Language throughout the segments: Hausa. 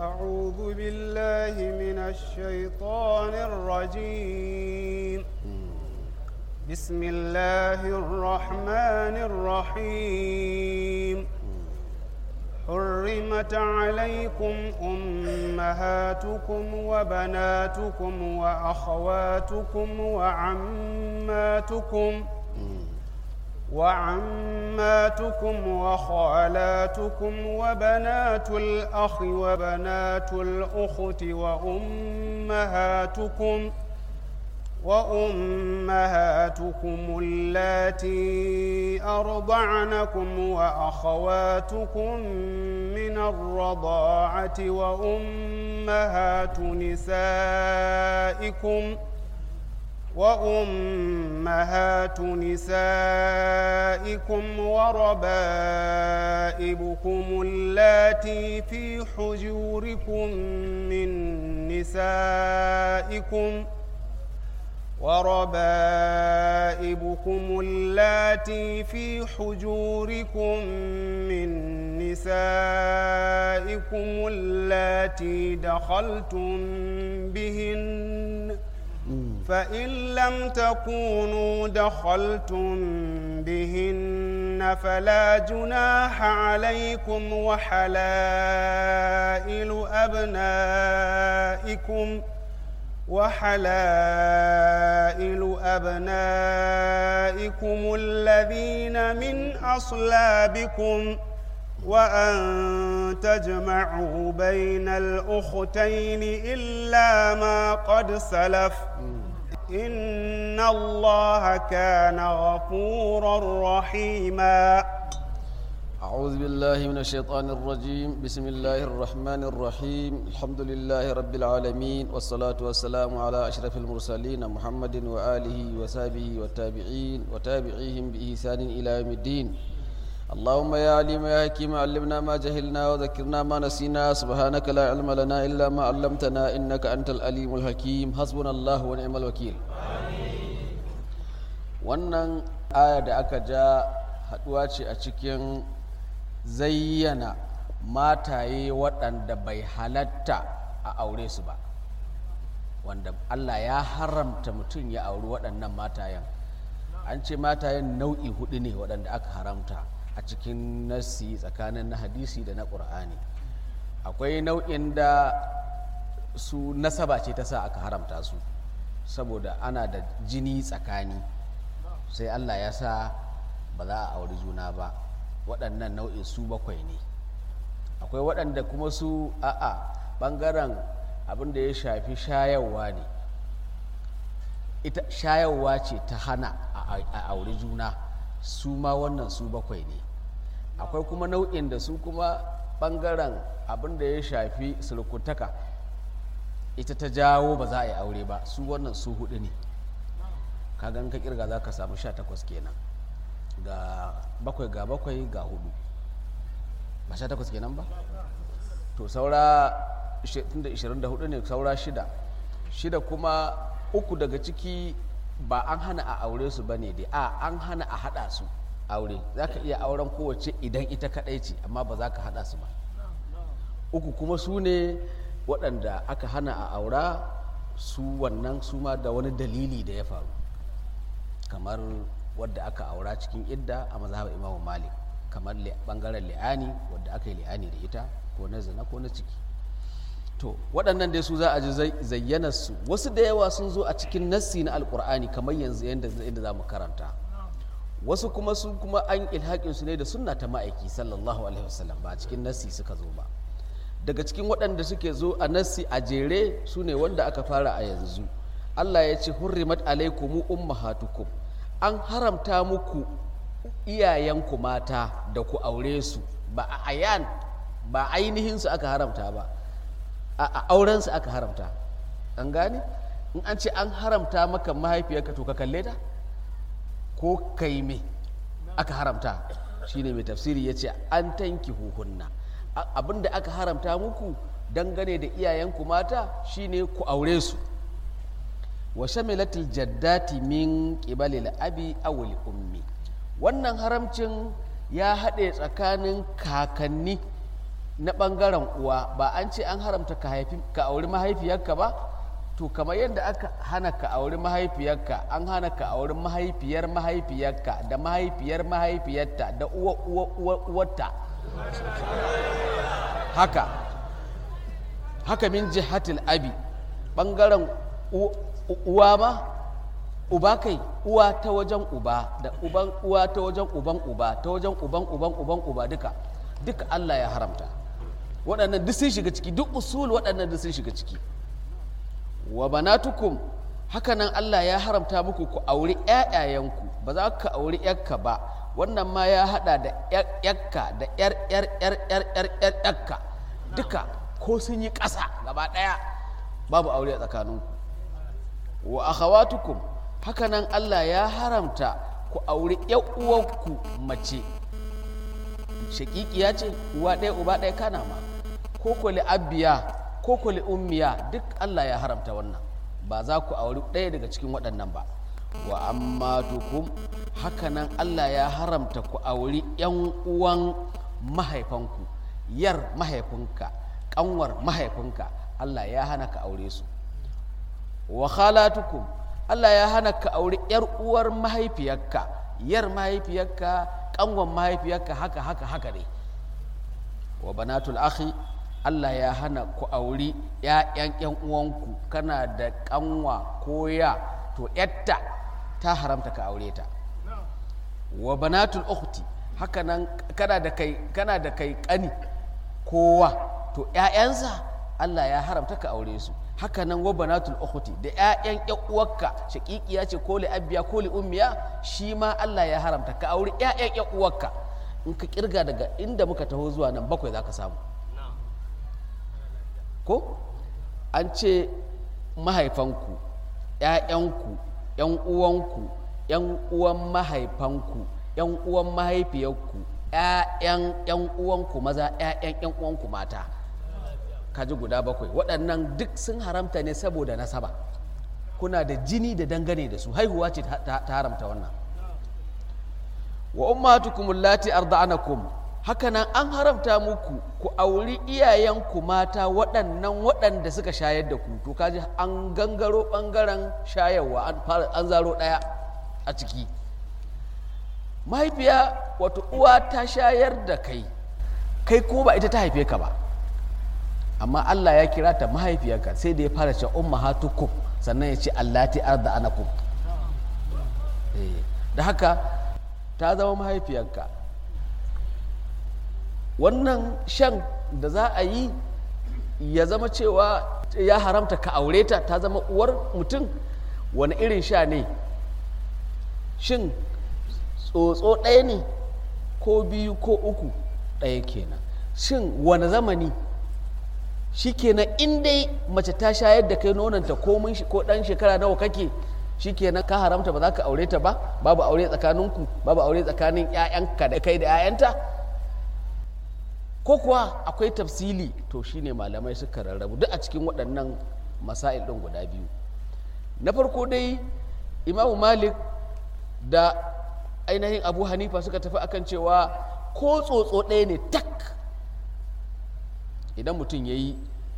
أعوذ بالله من الشيطان الرجيم بسم الله الرحمن الرحيم حرمت عليكم أمهاتكم وبناتكم وأخواتكم وعماتكم وعماتكم وخالاتكم وبنات الأخ وبنات الأخت وأمهاتكم وأمهاتكم اللاتي أرضعنكم وأخواتكم من الرضاعة وأمهات نسائكم وأمهات نسائكم وربائبكم اللاتي في حجوركم من نسائكم وربائبكم اللاتي في حجوركم من نسائكم اللاتي دخلتم بهن فإن لم تكونوا دخلتم بهن فلا جناح عليكم وحلائل أبنائكم وحلائل أبنائكم الذين من أصلابكم وأن تجمعوا بين الأختين إلا ما قد سلف إن الله كان غفورا رحيما أعوذ بالله من الشيطان الرجيم بسم الله الرحمن الرحيم الحمد لله رب العالمين والصلاة والسلام على أشرف المرسلين محمد وآله وصحبه والتابعين وتابعيهم بإحسان إلى يوم الدين اللهم يا عليم يا حكيم علمنا ما جهلنا وذكرنا ما نسينا سبحانك لا علم لنا إلا ما علمتنا إنك أنت الأليم الحكيم حسبنا الله ونعم الوكيل wannan aya da aka ja haduwa ce a cikin zayyana mataye waɗanda bai halatta a aure su ba wanda Allah ya haramta mutum ya auri waɗannan matayen an ce matayen nau'i hudu ne waɗanda aka haramta a cikin nassi tsakanin na hadisi da na ƙur'ani akwai nau'in da su nasaba ce ta sa aka haramta su saboda ana da jini tsakani sai allah ya sa ba za a auri juna ba waɗannan nau'in su bakwai ne akwai waɗanda kuma su a'a ɓangaren abin da ya shafi shayarwa ne ita shayarwa ce ta hana a auri juna su ma wannan su bakwai ne akwai kuma nau'in da su kuma ɓangaren abin da ya shafi sulkutaka ita ta jawo ba za a yi aure ba su wannan su hudu ne kagan ka kirga za ka samu sha takwas kenan ga bakwai ga bakwai ga hudu ba sha takwas kenan ba to saura 24 ne saura shida shida kuma uku daga ciki ba an hana a aure su ba ne dai a an hana a hada su aure za ka iya auren kowace idan ita kadai ce amma ba za ka hada su ba uku kuma su ne waɗanda aka hana a aura su wannan su ma da wani dalili da ya faru kamar wadda aka aura cikin idda a mazhabar imamu malik kamar bangaren li'ani wadda aka yi li'ani da ita ko na zina ko na ciki to waɗannan dai su za a ji zayyanar su wasu da yawa sun zo a cikin nassi na alkur'ani kamar yanzu yadda za mu karanta wasu kuma su kuma an ilhaƙin su ne da sunna ta ma'aiki sallallahu alaihi wasallam ba a cikin nassi suka zo ba daga cikin waɗanda suke zo a nassi a jere su ne wanda aka fara a yanzu Allah ya ce hurrimat alaikumu ummahatukum an haramta muku iyayenku mata da ku aure su ba a ayan ba ainihin su aka haramta ba a auren su aka haramta an gane in an ce an haramta maka mahaifiyarka to ka kalle ta ko kai me aka haramta shine mai tafsiri ya ce an tanki huhunna abinda aka haramta muku dangane da iyayenku mata shine ku aure su wa shamilatil jaddati min qibalil abi awil ummi wannan haramcin ya haɗe tsakanin kakanni na ɓangaren uwa ba an ce an haramta ka haifi ka auri mahaifiyarka ba to kamar yadda aka hana ka auri mahaifiyarka an hana ka auri mahaifiyar mahaifiyarka da mahaifiyar mahaifiyarta da uwa uwa uwa uwarta haka haka min jihatil abi ɓangaren u- u- uwa ma uba kai uwa ta wajen uba da uban uwa ta wajen uban uba ta wajen uban uban uban uba duka duka Allah ya haramta waɗannan duk sun shiga ciki duk usul waɗannan duk sun shiga ciki wa banatukum haka nan Allah ya haramta muku ku auri ƴaƴayenku ba za ka auri ƴarka ba wannan ma ya haɗa da ƴarka da ƴar ƴar ƴar ƴar ƴar ƴar ƴarka duka ko sun yi ƙasa gaba ɗaya babu aure a tsakaninku wa akhawatukum haka nan Allah ya haramta ku auri ƴar uwanku mace shakikiya ce uwa ɗaya uba ɗaya kana ma ko ko abiya ko ko ummiya duk Allah ya haramta wannan ba za ku auri ɗaya daga cikin waɗannan ba wa amma tukum hakanan Allah ya haramta ku auri ‘yan uwan mahaifanku yar mahaifinka ƙanwar mahaifinka Allah ya hana ka aure su wa khalatukum Allah ya hana ka auri ‘yar uwar mahaifiyarka yar mahaifiyarka ƙanwar mahaifiyarka haka haka haka ne wa banatul akhi Allah ya hana ku auri ‘ya'yan ‘yan uwanku kana da ƙanwa ko ya to ‘yatta ta haramta ka aure ta wa banatul ukhti haka nan kana da kai kana da kai ƙani kowa to ‘ya'yansa Allah ya haramta ka aure su haka nan wa banatul ukhti da ‘ya'yan ‘yan uwarka shaƙiƙiya ce ko li abiya ko li ummiya shi ma Allah ya haramta ka auri ‘ya'yan ‘yan uwarka in ka kirga daga inda muka taho zuwa nan bakwai za ka samu ko an ce mahaifanku ‘ya'yanku ‘yan uwanku ‘yan uwan mahaifanku ‘yan uwan mahaifiyarku ‘ya'yan ‘yan uwanku maza ‘ya'yan ‘yan uwanku mata kaji guda bakwai waɗannan duk sun haramta ne saboda nasaba kuna da jini da dangane da su haihuwa ce ta ta haramta wannan wa ummatukum allati arda'anakum hakanan an haramta muku ku auri iyayenku mata waɗannan waɗanda suka shayar da ku to kaji an gangaro ɓangaren shayarwa an fara an zaro ɗaya a ciki mahaifiya wato uwa ta shayar da kai kai ko ba ita ta haife ka ba amma Allah ya kira ta mahaifiyarka sai da ya fara ce ummahatukum sannan ya ce allati arda'anakum eh da haka ta zama mahaifiyarka wannan shan da za a yi ya zama cewa ya haramta ka aure ta ta zama uwar mutum wani irin sha ne shin tsotso ɗaya ne ko biyu ko uku ɗaya kenan shin wani zamani shi kenan in dai mace ta shayar da kai nonanta ko ɗan shekara nawa kake shi kenan ka haramta ba za ka aure ta ba babu aure tsakaninku babu aure tsakanin 'ya'yanka da kai da 'ya'yanta ko kuwa akwai tafsili to shine malamai suka rarrabu duk a cikin waɗannan masail ɗin guda biyu na farko dai imamu malik da ainihin abu hanifa suka tafi akan cewa ko tsotso ɗaya ne tak idan mutum ya yi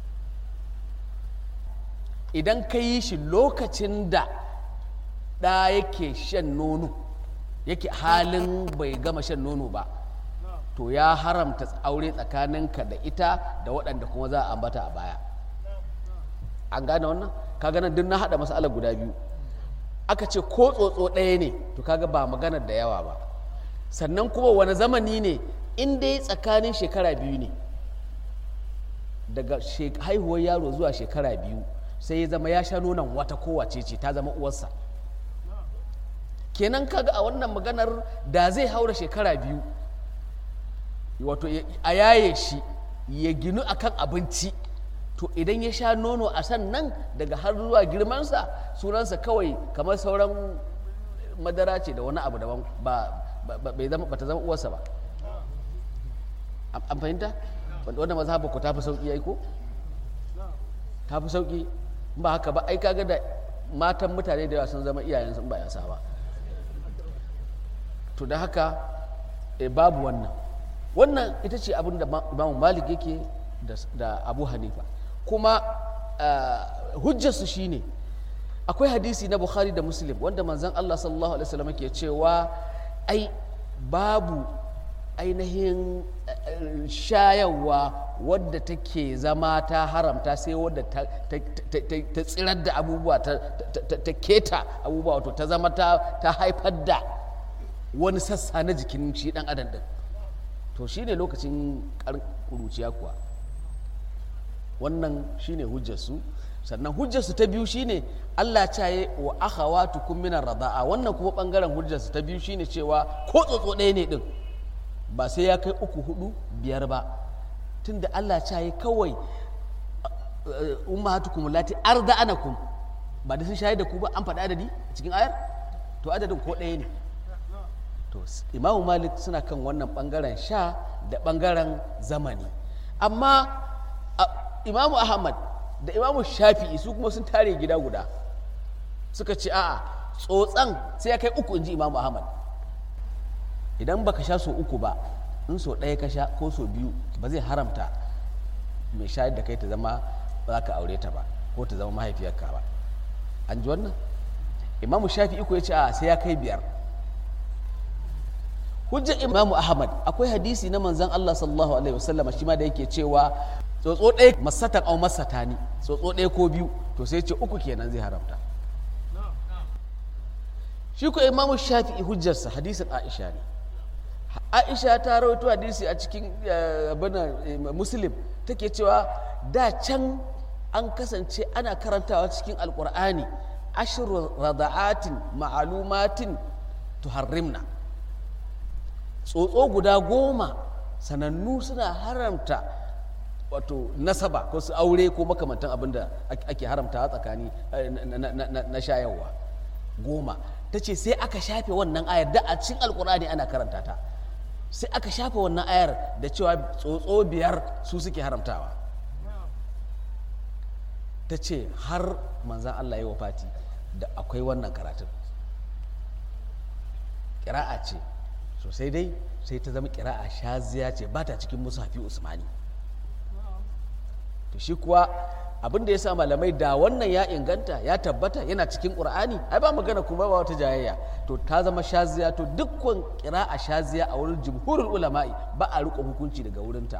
idan ka yi shi lokacin da ɗa yake shan nono yake halin bai gama shan nono ba to ya haramta aure tsakaninka da ita da waɗanda kuma za a ambata a baya an gane wannan ka gane duk na haɗa masalar guda biyu aka ce ko tsotso ɗaya ne to kaga ba maganar da yawa ba sannan kuma wani zamani ne in dai tsakanin shekara biyu ne daga haihuwar yaro zuwa shekara biyu sai ya zama ya sha nonon wata kowace ce ta zama uwarsa kenan kaga a wannan maganar da zai haura shekara biyu wato a yaye shi ya ginu akan abinci to idan ya sha nono a sannan daga har zuwa girmansa sunansa kawai kamar sauran madara ce da wani abu daban ba bai zama bata zama uwarsa ba an fahimta wanda mazhaba ku ta fi sauki ai ko ta fi sauki ba haka ba ai kaga da matan mutane da yawa sun zama iyayen sun ba yasa ba to da haka e, babu wannan wannan ita ce abin da imamu malik yake da abu hanifa kuma hujjarsu shine akwai hadisi na bukhari da muslim wanda manzon allah sallallahu alaihi wasallam ke cewa ai babu ainihin shayarwa wadda take zama ta haramta sai wadda ta tsirar da abubuwa ta keta abubuwa wato ta zama ta haifar da wani sassa na jikin shi dan adam din to shine lokacin kuruciya kuwa wannan shine hujjarsu sannan hujjarsu ta biyu shine Allah caye wa akhawatukum min rada'a wannan kuma bangaren hujjarsu ta biyu shine cewa ko tsotso ɗaya ne din ba sai ya kai uku hudu biyar ba tunda Allah caye kawai ummahatukum lati arda'anakum ba da sun shayar da ku ba an faɗi adadi cikin ayar to adadin ko ɗaya ne to imamu malik suna kan wannan bangaren sha da bangaren zamani amma imamu ahmad da imamu shafi'i su kuma sun tare gida guda suka ce a'a tsotsan sai ya kai uku inji imamu ahmad idan baka sha so uku ba in so ɗaya ka sha ko so biyu ba zai haramta mai shayar da kai ta zama ba za ka aure ta ba ko ta zama mahaifiyarka ba an ji wannan imamu shafi'i ko ya ce a sai ya kai biyar hujjar imamu ahmad akwai hadisi na manzan allah sallallahu alaihi wasallama shi ma da yake cewa tsotso ɗaya masatan au masatani tsotso ɗaya ko biyu to sai ce uku kenan zai haramta shi ko imamu shafi'i hujjarsa hadisin aisha ne aisha ta rawaito hadisi a cikin abin muslim take cewa da can an kasance ana karantawa cikin alkur'ani ashiru rada'atin ma'alumatin tuharrimna tsotso guda goma sanannu suna haramta wato nasaba ko su aure ko makamantan abin da ake haramta tsakani na shayarwa goma ta ce sai aka shafe wannan ayar da a cikin alkur'ani ana karanta ta sai aka shafe wannan ayar da cewa tsotso biyar su suke haramtawa ta ce har manzan allah ya wafati da akwai wannan karatun ƙira'a ce sosai dai sai ta zama ƙira'a shaziya ce ba ta cikin musafi usmani to shi kuwa abin da ya sa malamai da wannan ya inganta ya tabbata yana cikin ƙur'ani ai ba magana kuma ba wata jayayya to ta zama shaziya to dukkan ƙira'a shaziya a wurin jumhurul ulama'i ba a riƙo hukunci daga wurinta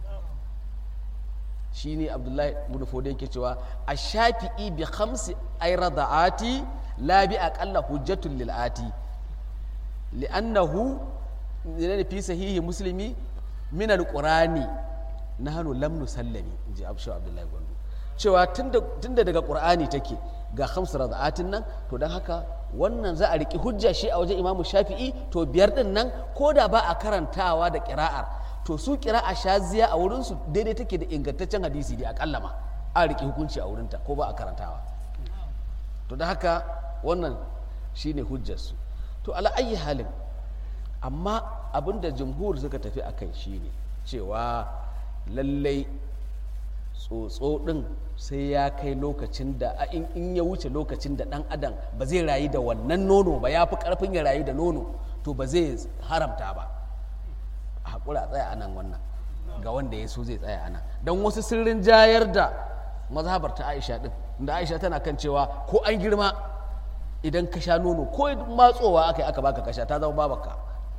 shine abdullahi ibn fode yake cewa a shafi'i bi khamsi ay rada'ati la bi aqalla hujjatul lil ati li'annahu ne fi sahihi muslimi min alqurani nahnu lam nusallami inji abshu abdullahi gwandu cewa tunda daga qur'ani take ga khamsu rada'atin nan to dan haka wannan za a riki hujja shi a wajen imamu shafi'i to biyar din nan ko da ba a karantawa da qira'ar to su a shaziya a wurinsu daidai take da ingantaccen hadisi dai akalla ma a riƙe hukunci a wurinta ko ba a karantawa to da haka wannan shine hujjarsu to ala ayi halin amma abinda jumhur suka tafi a kai shine cewa lallai tsotso ɗin sai ya kai lokacin da in ya wuce lokacin da ɗan adam ba zai rayu da wannan nono ba ya fi ƙarfin ya rayu da nono to ba zai haramta ba a haƙura a tsaya a nan wannan ga wanda ya so zai tsaya a nan don wasu sirrin jayar da mazhabar ta aisha ɗin da aisha tana kan cewa ko an girma idan ka sha nono ko matsowa aka yi aka baka kasha ta zama babaka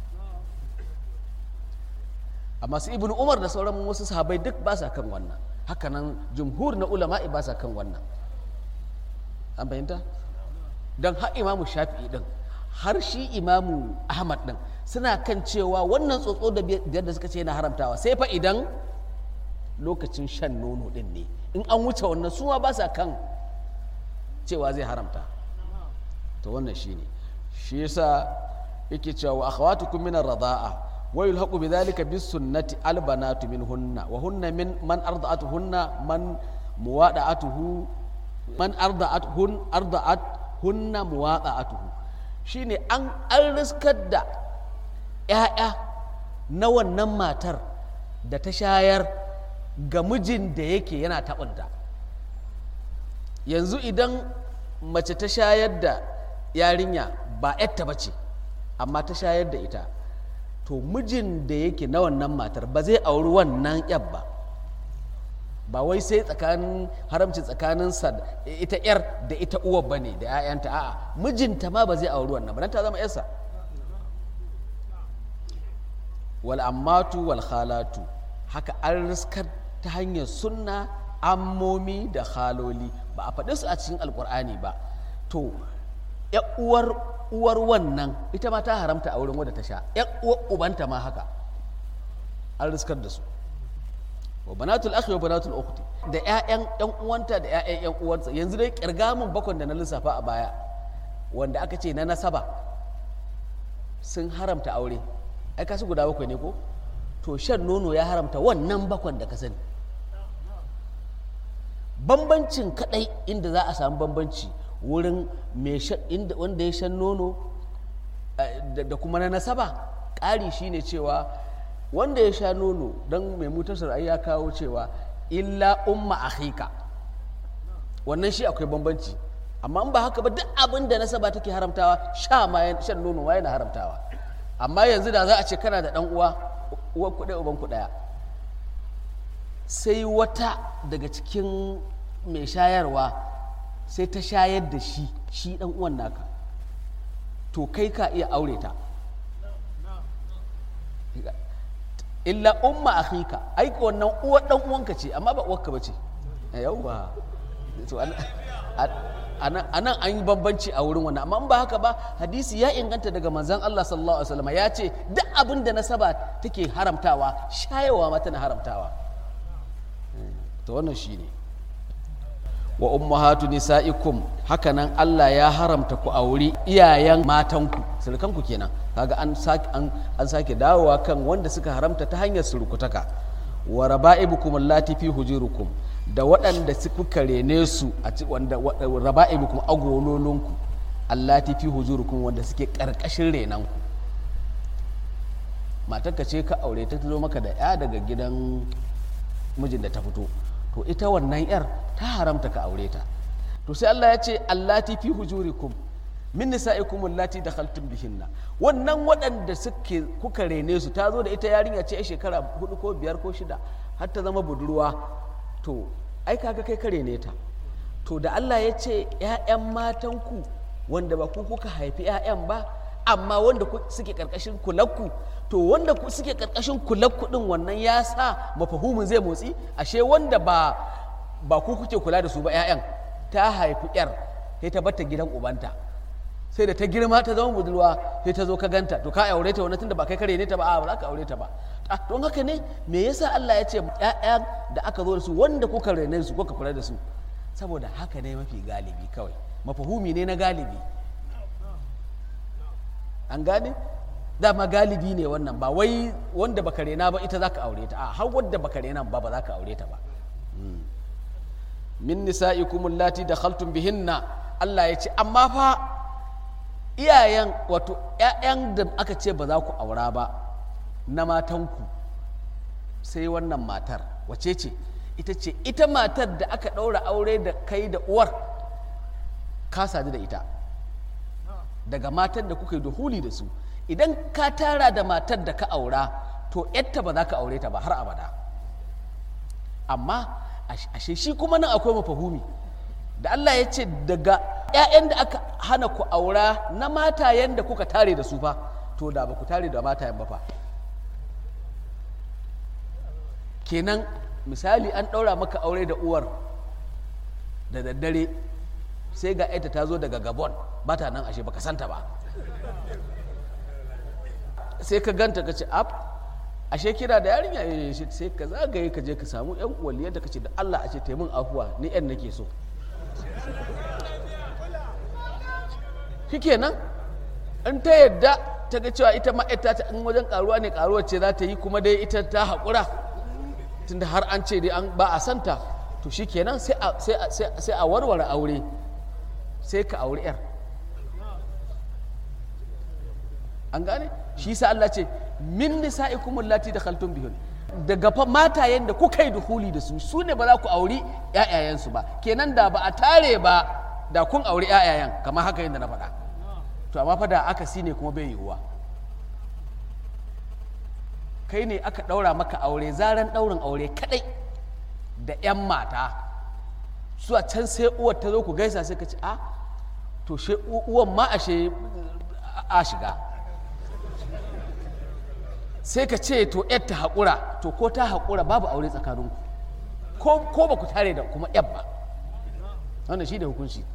amma su ibn umar da sauran wasu sahabai duk ba sa kan wannan hakanan jumhur na ulama'i ba sa kan wannan an fahimta don har imamu shafi'i din har shi imamu ahmad din suna kan cewa wannan tsotso da biyar da suka ce yana haramtawa sai fa idan lokacin shan nono din ne in an wuce wannan suma ba sa kan cewa zai haramta to wannan shi ne shi yasa yake cewa wa akhawatukum min ar-radha'a wa yulhaqu bidhalika bis sunnati al banatu minhunna wa hunna min man arda'atuhunna man muwada'atuhu man arda'atuhun arda'at hunna muwada'atuhu shine an an riskar da ‘ya'ya na wannan matar da ta shayar ga mijin da yake yana taɓinta yanzu idan mace ta shayar da yarinya ba ‘yarta ba ce amma ta shayar da ita to mijin da yake na wannan matar ba zai auri wannan yar ba ba wai sai tsakanin haramci tsakanin sa ita yar da ita uwar bane da 'ya'yanta a'a mijinta ma ba zai auri wannan ba dan ta zama yarsa wal ammatu wal khalatu haka an riskar ta hanyar sunna ammomi da haloli ba a faɗi su a cikin alkur'ani ba to uwar uwar wannan ita ma ta haramta a wurin wadda ta sha uwar ubanta ma haka an riskar da su wa banatul akhi wa banatul ukhti da ƴaƴan ƴan uwanta da ƴaƴan ƴan uwansa yanzu dai kirgamin bakon da na lissafa a baya wanda aka ce na nasaba sun haramta aure ai kasu guda bakwai ne ko to shan nono ya haramta wannan bakon da ka sani bambancin kadai inda za a samu bambanci wurin wanda ya shan nono da kuma na nasaba ƙari shine cewa wanda ya sha nono don mai mutasar ai ya kawo cewa illa umma akhika wannan shi akwai bambanci amma in ba haka ba duk abin da nasaba take haramtawa sha ma shan nono ma yana haramtawa amma yanzu da za a ce kana da dan uwa uwan kuɗaya uban kuɗaya sai wata daga cikin mai shayarwa sai ta shayar da shi shi dan uwan naka to kai ka iya aure ta illa umma akhika ai wannan uwar dan uwanka ce amma ba uwarka bace yauwa to anan an yi bambanci a wurin wannan amma in ba haka ba hadisi ya inganta daga manzon Allah sallallahu alaihi wasallam ya ce duk abin da nasaba take haramtawa shayawa ma tana haramtawa to wannan shine wa ummahatu nisaikum hakanan Allah ya haramta ku auri iyayen matanku surukanku kenan kaga an sake an, an sake dawowa kan wanda suka haramta ta hanyar surukutaka wa raba'ibukum allati fi hujurukum da waɗanda kuka rene su a ci wanda raba'ibukum agololunku allati fi hujurukum wanda suke karkashin renanku matarka ce ka aure ta zo maka da ya daga gidan mijin da ta fito to ita wannan yar ta haramta ka aure ta to sai Allah ya ce allati fi hujurikum min nisa'ikum allati dakhaltum bihinna wannan waɗanda suke kuka rene su ta zo da ita yarinya ce a shekara hudu ko biyar ko shida har ta zama budurwa to ai kaga kai ka rene ta to da Allah ya ce ƴaƴan matanku wanda ba ku kuka haifi ƴaƴan ba amma wanda suke karkashin kulakku to wanda suke karkashin kulakku din wannan ya sa mafahumin zai motsi ashe wanda ba ba ku kuke kula da su ba 'ya'yan ta haifi 'yar sai ta bata gidan ubanta sai da ta girma ta zama budurwa sai ta zo ka ganta to ka aure ta wani tunda ba kai kare ne ta ba a ba za ka aure ta ba a don haka ne me yasa Allah ya ce 'ya'yan da aka zo da su wanda kuka rene su kuka kula da su saboda haka ne mafi galibi kawai mafahumi ne na galibi an gane dama galibi ne wannan ba wai wanda baka rena ba ita zaka aure ta a har wanda baka rena ba ba zaka aure ta ba min nisa'ikum allati dakhaltum bihinna Allah ya ce amma fa iyayen wato ƴaƴan da aka ce ba za ku aura ba na matanku sai wannan matar wace ce ita ce ita matar da aka ɗaura aure da kai da uwar ka sadu da ita daga matar da kuka yi duhuli da su idan ka tara da matar da ka aura to yatta ba za ka aure ta ba har abada amma ashe shi kuma nan akwai mafahumi da Allah ya ce daga 'ya'yan da aka hana ku aura na matayen da kuka tare da su fa to da ba ku tare da matayen ba fa kenan misali an ɗaura maka aure da uwar da daddare sai ga ita ta zo daga gabon ba ta nan ashe baka santa ba sai ka ganta ka ce ab ashe kira da yarinya ya sai ka zagaye ka je ka samu yan uwaliyar da ka ce da Allah a ce taimun afuwa ni yan nake so shikenan in ta yadda ta ga cewa ita ma ita ta in wajen karuwa ne karuwar ce za ta yi kuma dai ita ta haƙura tunda har an ce dai an ba a santa to shikenan sai a sai a warware aure sai ka auri yar an gane shi sa Allah ce min nisa'ikum allati dakhaltum bihun daga fa matayen da kuka yi duhuli da su su ne ba za ku auri ƴaƴayensu ba kenan da ba a tare ba da kun auri ƴaƴayen kamar haka yadda na faɗa to amma fa da aka ne kuma bai yiwuwa kai ne aka ɗaura maka aure zaran ɗaurin aure kaɗai da 'yan mata su a can sai uwar ta zo ku gaisa sai ka ce a to she uwan ma ashe a shiga sai ka ce to yar ta haƙura to ko ta haƙura babu aure tsakaninku ko ko ba ku tare da kuma yar ba wannan shi da hukunci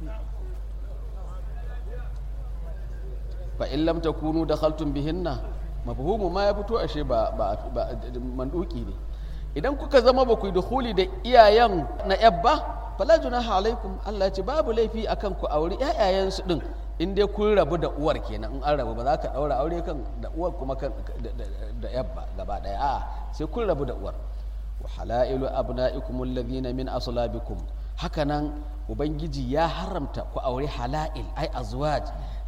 fa in lam takunu dakhaltum bihinna mafhumu ma ya fito ashe ba ba ba manduki ne idan kuka zama ba ku yi dukhuli da iyayen na yabba fala junaha alaikum Allah ya ce babu laifi akan ku auri ƴaƴayen su din in dai kun rabu da uwar kenan in an rabu ba za ka daura aure kan da uwar kuma kan da yabba gaba daya a sai kun rabu da uwar wa halailu abna'ikum alladhina min aslabikum hakanan ubangiji ya haramta ku auri halail ai azwaj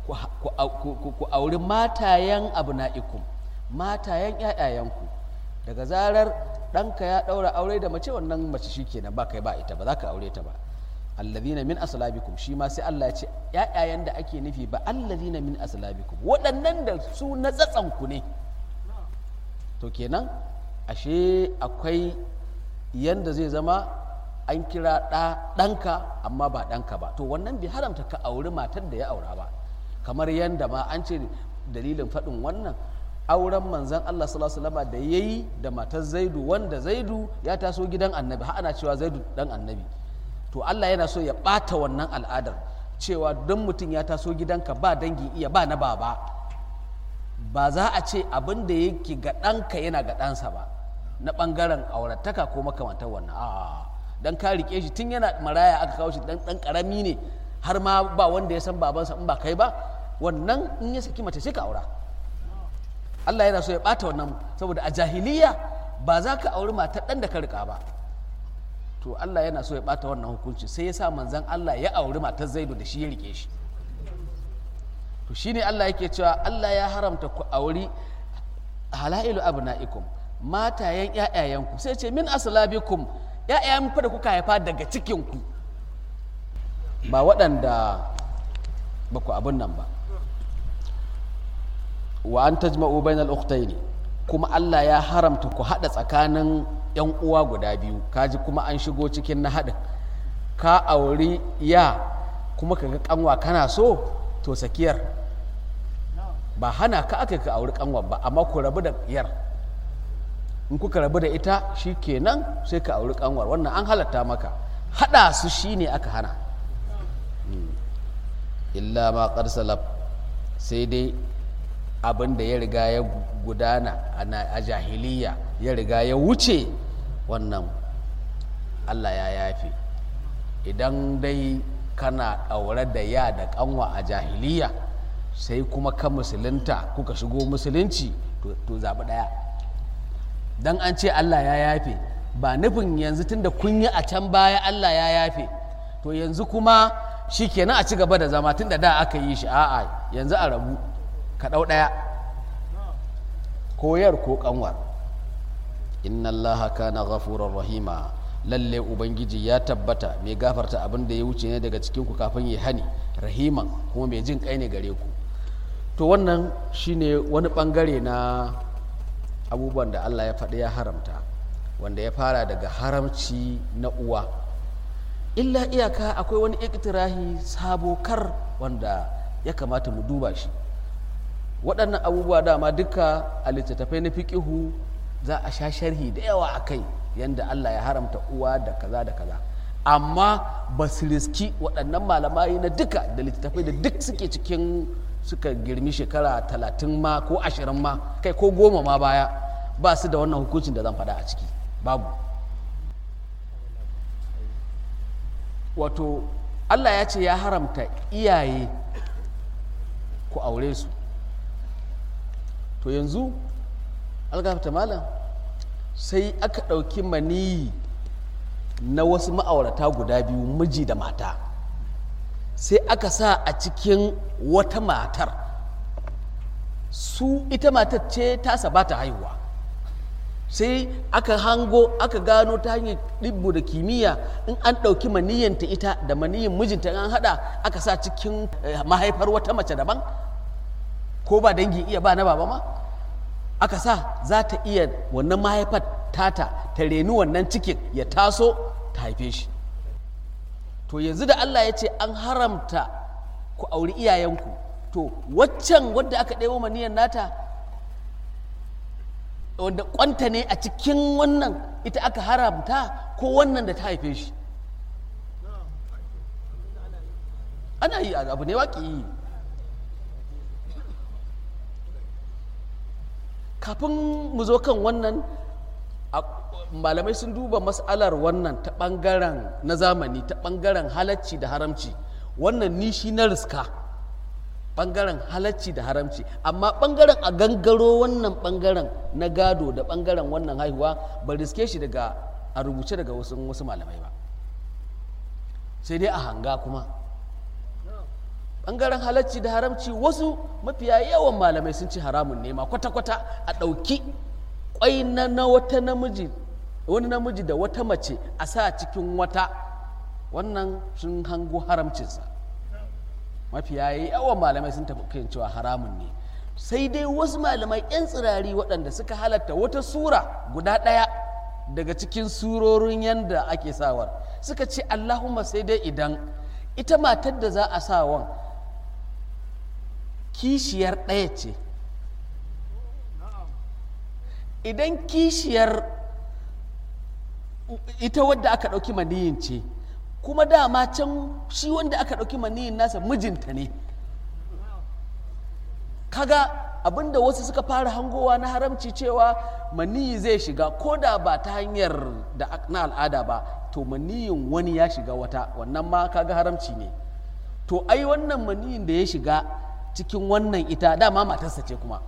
ku auri matayen abna'ikum matayen ƴaƴayenku daga zarar ɗanka ya ɗaura aure da mace wannan mace shi kenan ba kai ba ita ba za ka aure ta ba allazina min aslabikum shi ma sai Allah ya ce ƴaƴayen da ake nufi ba allazina min aslabikum waɗannan da su na tsatsanku ne to kenan ashe akwai yanda zai zama an kira ɗa ɗanka amma ba ɗanka ba to wannan bai haramta ka auri matar da ya aura ba kamar yanda ma an ce dalilin faɗin wannan auren manzan Allah sallallahu alaihi wasallam da yayi da matar Zaidu wanda Zaidu ya taso gidan Annabi har ana cewa Zaidu dan Annabi to Allah yana so ya ɓata wannan al'adar cewa don mutum ya taso gidanka ba dangi iya ba na baba ba za a ce abin da yake ga ɗanka yana ga ɗansa ba na ɓangaren aurataka ko makamantar wannan a dan ka rike shi tun yana maraya aka kawo shi dan ɗan ƙarami ne har ma ba wanda ya san babansa in ba kai ba wannan in ya saki mace sai ka aura Allah yana so ya ɓata wannan saboda a jahiliya ba za ka auri matar ɗan da ka riƙa ba to Allah yana so ya ɓata wannan hukunci sai ya sa manzan Allah ya auri matar zaidu da shi ya riƙe shi to shine Allah yake cewa Allah ya haramta ku auri halailu abna'ikum matayen ƴaƴayenku sai ce min aslabikum ƴaƴayen fa da kuka haifa daga cikinku ba waɗanda ba ku abin nan ba wa an tajma'u bainal ukhtaini kuma Allah ya haramta ku hada tsakanin yan uwa guda biyu kaji kuma an shigo cikin na hadin ka auri ya kuma kaga kanwa kana so to sakiyar ba hana ka aka ka auri kanwa ba amma ku rabu da yar in kuka rabu da ita shikenan sai ka auri kanwar wannan an halatta maka hada su shine aka hana illa ma qad salaf sai dai abin da ya riga ya gudana a jahiliya ya riga ya wuce wannan allah ya yafe idan dai kana ɗaure da ya da kanwa a jahiliya sai kuma ka musulunta kuka shigo musulunci to zaɓi ɗaya don an ce allah ya yafe ba nufin yanzu tunda kun yi a can baya allah ya yafe to yanzu kuma shi kenan a ci gaba da zama tunda da aka yi shi a'a yanzu a rabu ka ɗau ɗaya koyar ko ƙanwar inna allaha kana ghafurar rahima lalle ubangiji ya tabbata mai gafarta abin da ya wuce ne daga cikin ku kafin ya hani rahiman kuma mai jin kai ne gare ku to wannan shine wani bangare na abubuwan da allah ya faɗi ya haramta wanda ya fara daga haramci na uwa illa iyaka akwai wani iktirahi sabo kar wanda ya kamata mu duba shi waɗannan abubuwa dama duka a littattafai na fiƙihu za a sha sharhi da yawa a kai yadda Allah ya haramta uwa da kaza da kaza amma ba su riski waɗannan malamai na duka da littattafai da duk suke cikin suka girmi shekara talatin ma ko ashirin ma kai ko goma ma baya ba su da wannan hukuncin da zan faɗa a ciki babu wato Allah ya ce ya haramta iyaye ku aure su to yanzu algafta malam sai aka ɗauki maniyi na wasu ma'aurata guda biyu miji da mata sai aka sa a cikin wata matar su ita matar ce tasa ba ta haihuwa sai aka hango aka gano ta hanyar ɗibbu da kimiyya in an ɗauki maniyyanta ita da maniyyin mijinta an haɗa aka sa cikin mahaifar wata mace daban ko ba dangi iya ba na baba ma aka sa za ta iya wannan mahaifar tata ta reni wannan cikin ya taso ta haife shi to yanzu da Allah ya ce an haramta ku auri iyayenku to waccan wadda aka ɗebo maniyar nata wanda kwanta ne a cikin wannan ita aka haramta ko wannan da ta haife shi ana yi abu ne waƙi yi kafin mu zo kan wannan malamai sun duba mas'alar wannan ta ɓangaren na zamani ta ɓangaren halacci da haramci wannan nishi na riska ɓangaren halacci da haramci amma ɓangaren a gangaro wannan ɓangaren na gado da ɓangaren wannan haihuwa ba riske shi daga a rubuce daga wasu, wasu malamai ba sai dai a hanga kuma ɓangaren halacci da haramci wasu mafiya yawan malamai sun ci haramun nema kwata-kwata a ɗauki ƙwai na, na wata namiji wani namiji da wata mace a sa cikin wata wannan sun hango haramcinsa mafiya yawan malamai sun tafi kan cewa haramun ne sai dai wasu malamai 'yan tsirari waɗanda suka halatta wata sura guda ɗaya daga cikin surorin yadda ake sawar suka ce allahumma sai dai idan ita matar da za a sawan kishiyar ɗaya ce idan kishiyar ita wadda aka ɗauki maniyin ce kuma dama can shi wanda aka ɗauki maniyin nasa mijinta ne kaga abinda wasu suka fara hangowa na haramci cewa maniyi zai shiga ko da ba ta hanyar da na al'ada ba to maniyin wani ya shiga wata wannan ma kaga haramci ne to ai wannan maniyin da ya shiga cikin wannan ita dama matarsa ce kuma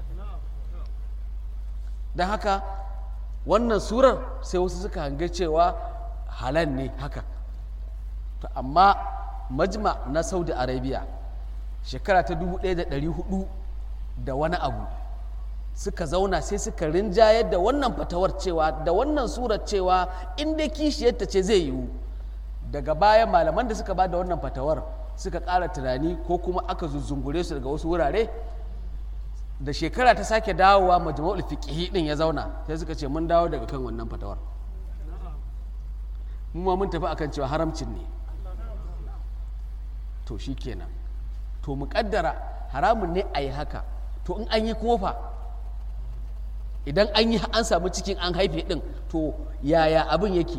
don haka wannan surar sai wasu suka hange cewa halal ne haka to amma majma na saudi arabia shekara ta 1400 da wani abu suka zauna sai suka rinjayar da wannan fatawar cewa da wannan surar cewa inda kishiyarta ce zai yiwu daga baya malaman da suka ba da wannan fatawar suka ƙara tunani ko kuma aka zuzzungure su daga wasu wurare da shekara ta sake dawowa majmu'ul fiqhi din ya zauna sai suka ce mun dawo daga kan wannan fatawar mu ma mun tafi akan cewa haramcin ne to shikenan to mu kaddara haramun ne a yi haka to in an yi kofa idan an yi an samu cikin an haife din to yaya abin yake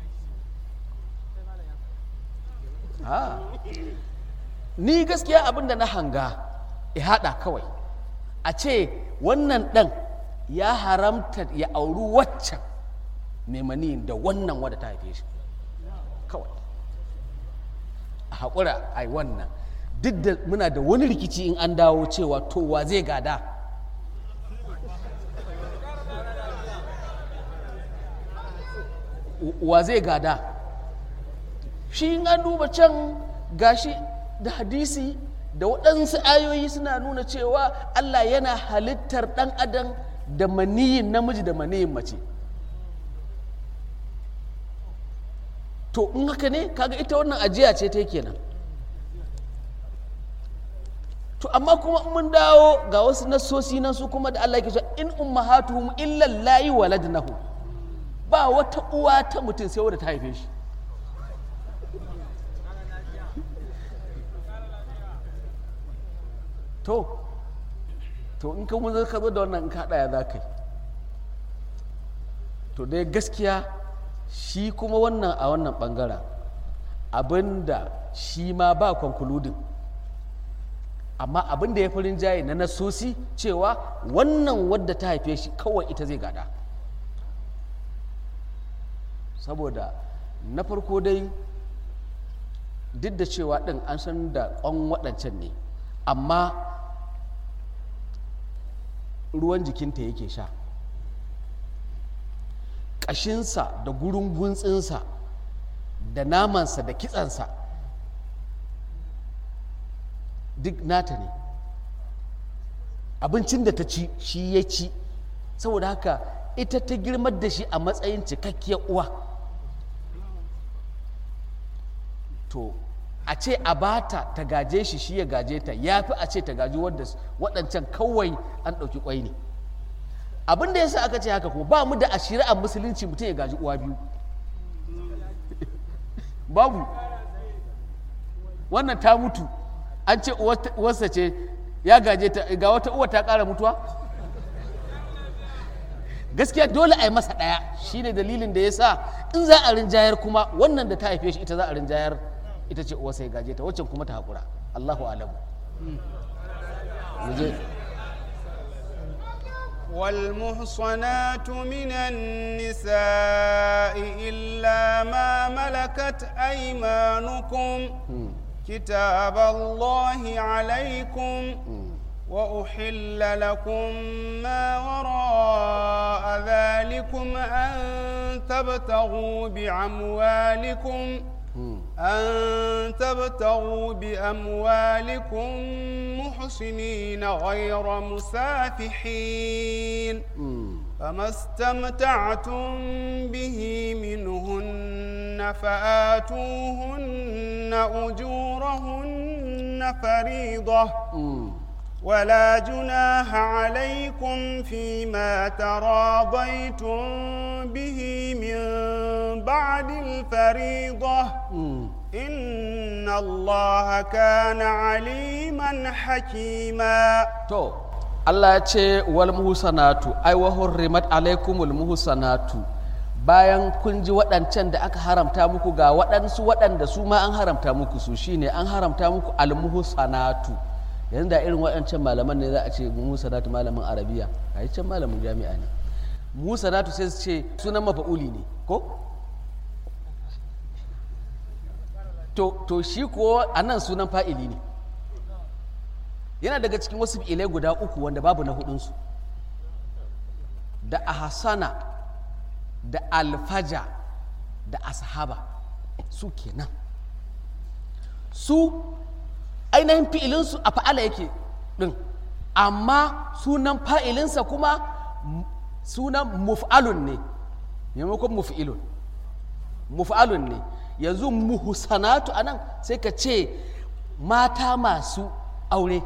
ni gaskiya abin da na hanga ya haɗa kawai a ce wannan ɗan ya haramta ya auri waccan memani da wannan wadda ta haife shi kawai a haƙura a yi wannan duk da muna da wani rikici in an dawo cewa to wa zai gada wa zai gada shi in an duba can gashi da hadisi da waɗansu ayoyi suna nuna cewa Allah yana halittar ɗan adam da maniyin namiji da maniyin mace to in haka ne kaga ita wannan ajiya ce ta kenan to amma kuma mun dawo ga wasu nassosi nan su kuma da Allah yake cewa in ummahatuhum illa layi waladnahu ba wata uwa ta mutum sai wadda ta haife shi to to in ka mun ka zo da wannan in ka haɗa ya za ka yi to dai gaskiya shi kuma wannan a wannan ɓangaren abinda shi ma ba konkuludin amma abin da ya fi rinjaye na nasosi cewa wannan wadda ta haife shi kawai ita zai gada saboda na farko dai duk da cewa ɗin an san da ƙwan waɗancan ne amma ruwan jikinta yake sha ƙashinsa da gurin guntsinsa da namansa da kitsansa duk nata ne abincin da ta ci shi ya ci saboda haka ita ta girmar da shi a matsayin cikakkiyar uwa to a ce a bata ta gaje shi shi ya gaje ta ya fi a ce ta gaji waɗancan kawai an ɗauki ƙwai ne abin da yasa aka ce haka ko ba mu da a shari'ar musulunci mutum ya gaji uwa biyu babu wannan ta mutu an ce uwarsa ce ya gaje ta ga wata uwa ta ƙara mutuwa gaskiya dole a yi masa ɗaya shine dalilin da ya sa in za a rinjayar kuma wannan da ta haife shi ita za a rinjayar ita ce uwarsa ya gaje ta waccan kuma ta haƙura allahu alamu والمحصنات من النساء إلا ما ملكت أيمانكم كتاب الله عليكم وأحل لكم ما وراء ذلكم أن تبتغوا بأموالكم أن تبتغوا بأموالكم محسنين غير مسافحين فما استمتعتم به منهن فآتوهن أجورهن فريضة ولا جناح عليكم فيما تراضيتم به من بعد الفريضة إن الله كان عليما حكيما to Allah ya ce wal muhsanatu ai wa hurrimat alaikumul muhsanatu bayan kun ji waɗancan da aka haramta muku ga waɗansu waɗanda su ma an haramta muku su shine an haramta muku al muhsanatu yanzu da irin waɗancan malaman ne za a ce muhsanatu malamin arabiya a can malamin jami'a ne muhsanatu sai su ce sunan mafa'uli ne ko to, to shi kuwa a nan sunan fa'ili ne yana daga cikin wasu fi'ilai guda uku wanda babu na hudunsu da ahasana da alfaja da ashaba su kenan su ainihin fi'ilinsu a fa'ala yake ɗin amma sunan fa'ilinsa kuma sunan muf'alun ne maimakon muf'ilun muf'alun ne yanzu muhusanatu a nan sai ka ce mata masu aure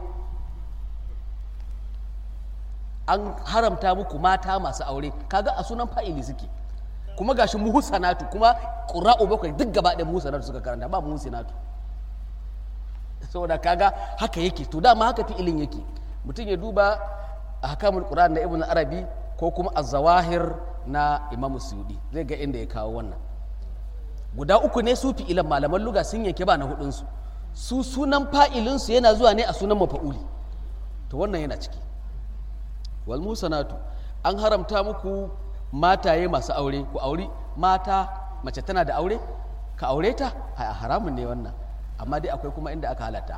an haramta muku mata masu aure kaga a sunan fa'ili suke kuma gashi muhusanatu kuma ƙura'u bakwai duk gaba ɗaya muhusanatu suka karanta ba muhusanatu saboda kaga haka yake to dama haka fi'ilin yake mutum ya duba a hakamul qur'an na ibn arabi ko kuma az-zawahir na imam suyudi zai ga inda ya kawo wannan guda uku ne su fi'ilan malaman luga sun yanke ba na hudunsu su sunan fa'ilinsu yana zuwa ne a sunan mafa'uli to wannan yana ciki wal musanatu an haramta muku mataye masu aure ku auri mata mace tana da aure ka aure ta a haramun ne wannan amma dai akwai kuma inda aka halatta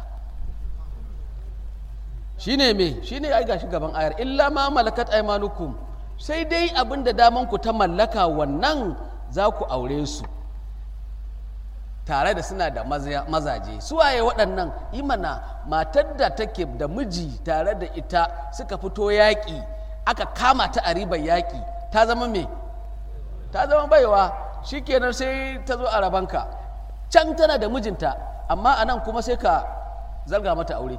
shine me shine ai gashi gaban ayar illa ma malakat aymanukum sai dai abin da daman ku ta mallaka wannan za ku aure su tare da suna da mazaje suwaye waɗannan imana matar da take da miji tare da ita suka fito yaƙi aka kama ta a ribar yaƙi ta zama me ta zama baiwa shikenan sai ta zo a rabanka can tana da mijinta amma a nan kuma sai ka zarga mata aure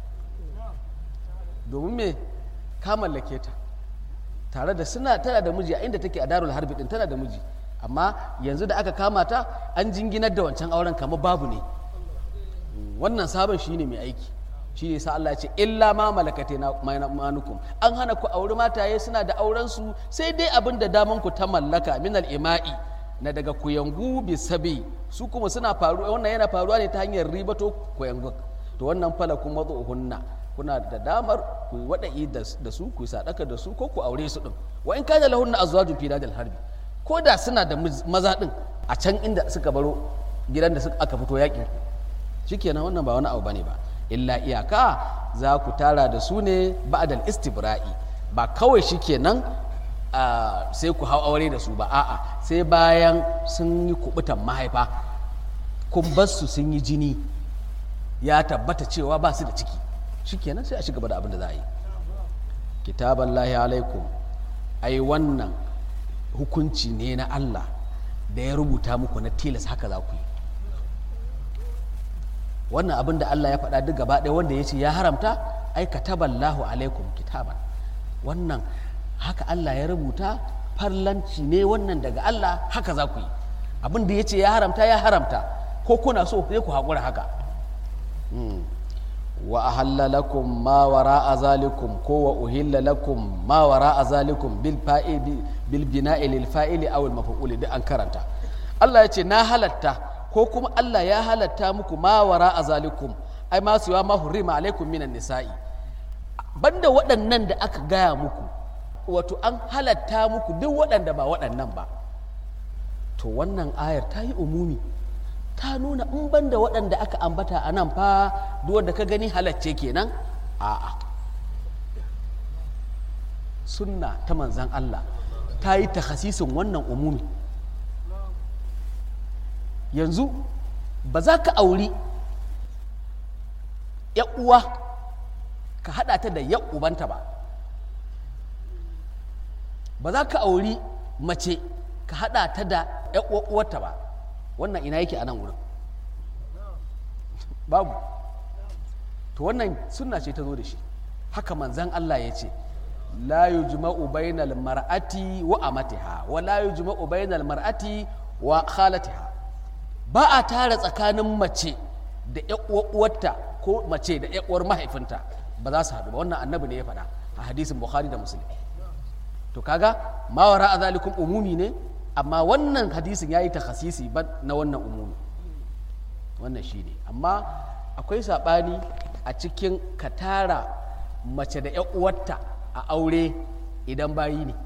domin me ka mallake ta tare da suna tana da miji a inda take a darul harbi din tana da miji amma yanzu da aka kama ta an jinginar da wancan auren kamar babu ne wannan sabon shi ne mai aiki shi ne sa Allah ya ce illa ma malakate na manukum an hana ku auri mataye suna da auren su sai dai abin da daman ku ta mallaka min ima'i na daga kuyangu bi sabi su kuma suna faruwa wannan yana faruwa ne ta hanyar ribato kuyangu to wannan fala kuma hunna kuna da damar ku yi wada'i da su ku yi sadaka da su ko ku aure su din wa in kana lahunna azwajun fi dadil harbi ko da suna da maza ɗin a can inda suka baro gidan da aka fito yakin shikenan wannan ba wani abu bane ba illa iyaka za ku tara da su ne ba'dal istibra'i ba kawai shikenan sai ku hau aure da su ba a'a sai bayan sun yi kubutan mahaifa kun bar su sun yi jini ya tabbata cewa ba su da ciki shikenan sai a shiga da abin da za a yi kitaban lahi alaikum ai wannan hukunci ne na Allah da ya rubuta muku na tilas haka za ku yi wannan abin da Allah ya faɗa duk gaba ɗaya wanda ya ce ya haramta ai kataballahu alaikum kitaban wannan haka Allah ya rubuta farlanci ne wannan daga Allah haka za ku yi abin da ya ce ya haramta ya haramta ko kuna so sai ku haƙura haka wa ahalla lakum ma wara'a zalikum ko wa uhilla lakum ma wara'a zalikum bil fa'ili bil bina'i lil fa'ili aw al maf'uli duk an karanta Allah ya ce na halatta ko kuma Allah ya halatta muku ma wara'a zalikum ai ma suwa ma hurrima alaikum minan nisa'i banda waɗannan da aka gaya muku wato an halatta muku duk waɗanda ba waɗannan ba to wannan ayar ta yi umumi ta nuna in banda waɗanda aka ambata a nan fa duk wanda ka gani halacce kenan a'a sunna ta manzan Allah ta yi takhasisin wannan umumi yanzu ba za ka auri uwa ka haɗa ta da ubanta ba ba za ka auri mace ka haɗa ta da uwarta ba wannan ina yake a nan wurin babu to wannan sunna ce ta zo da shi haka manzan Allah ya ce la yujma'u bainal mar'ati wa amatiha wa la yujma'u bainal mar'ati wa khalatiha ba a tara tsakanin mace da uwarta ko mace da uwar mahaifinta ba za su haɗu ba wannan annabi ne ya faɗa a hadisin bukhari da muslim to kaga mawara a zalikun umumi ne amma wannan hadisin ya yi takhasisi ba na wannan umumi wannan shi ne amma akwai saɓani a cikin ka tara mace da uwarta a aure idan bayi ne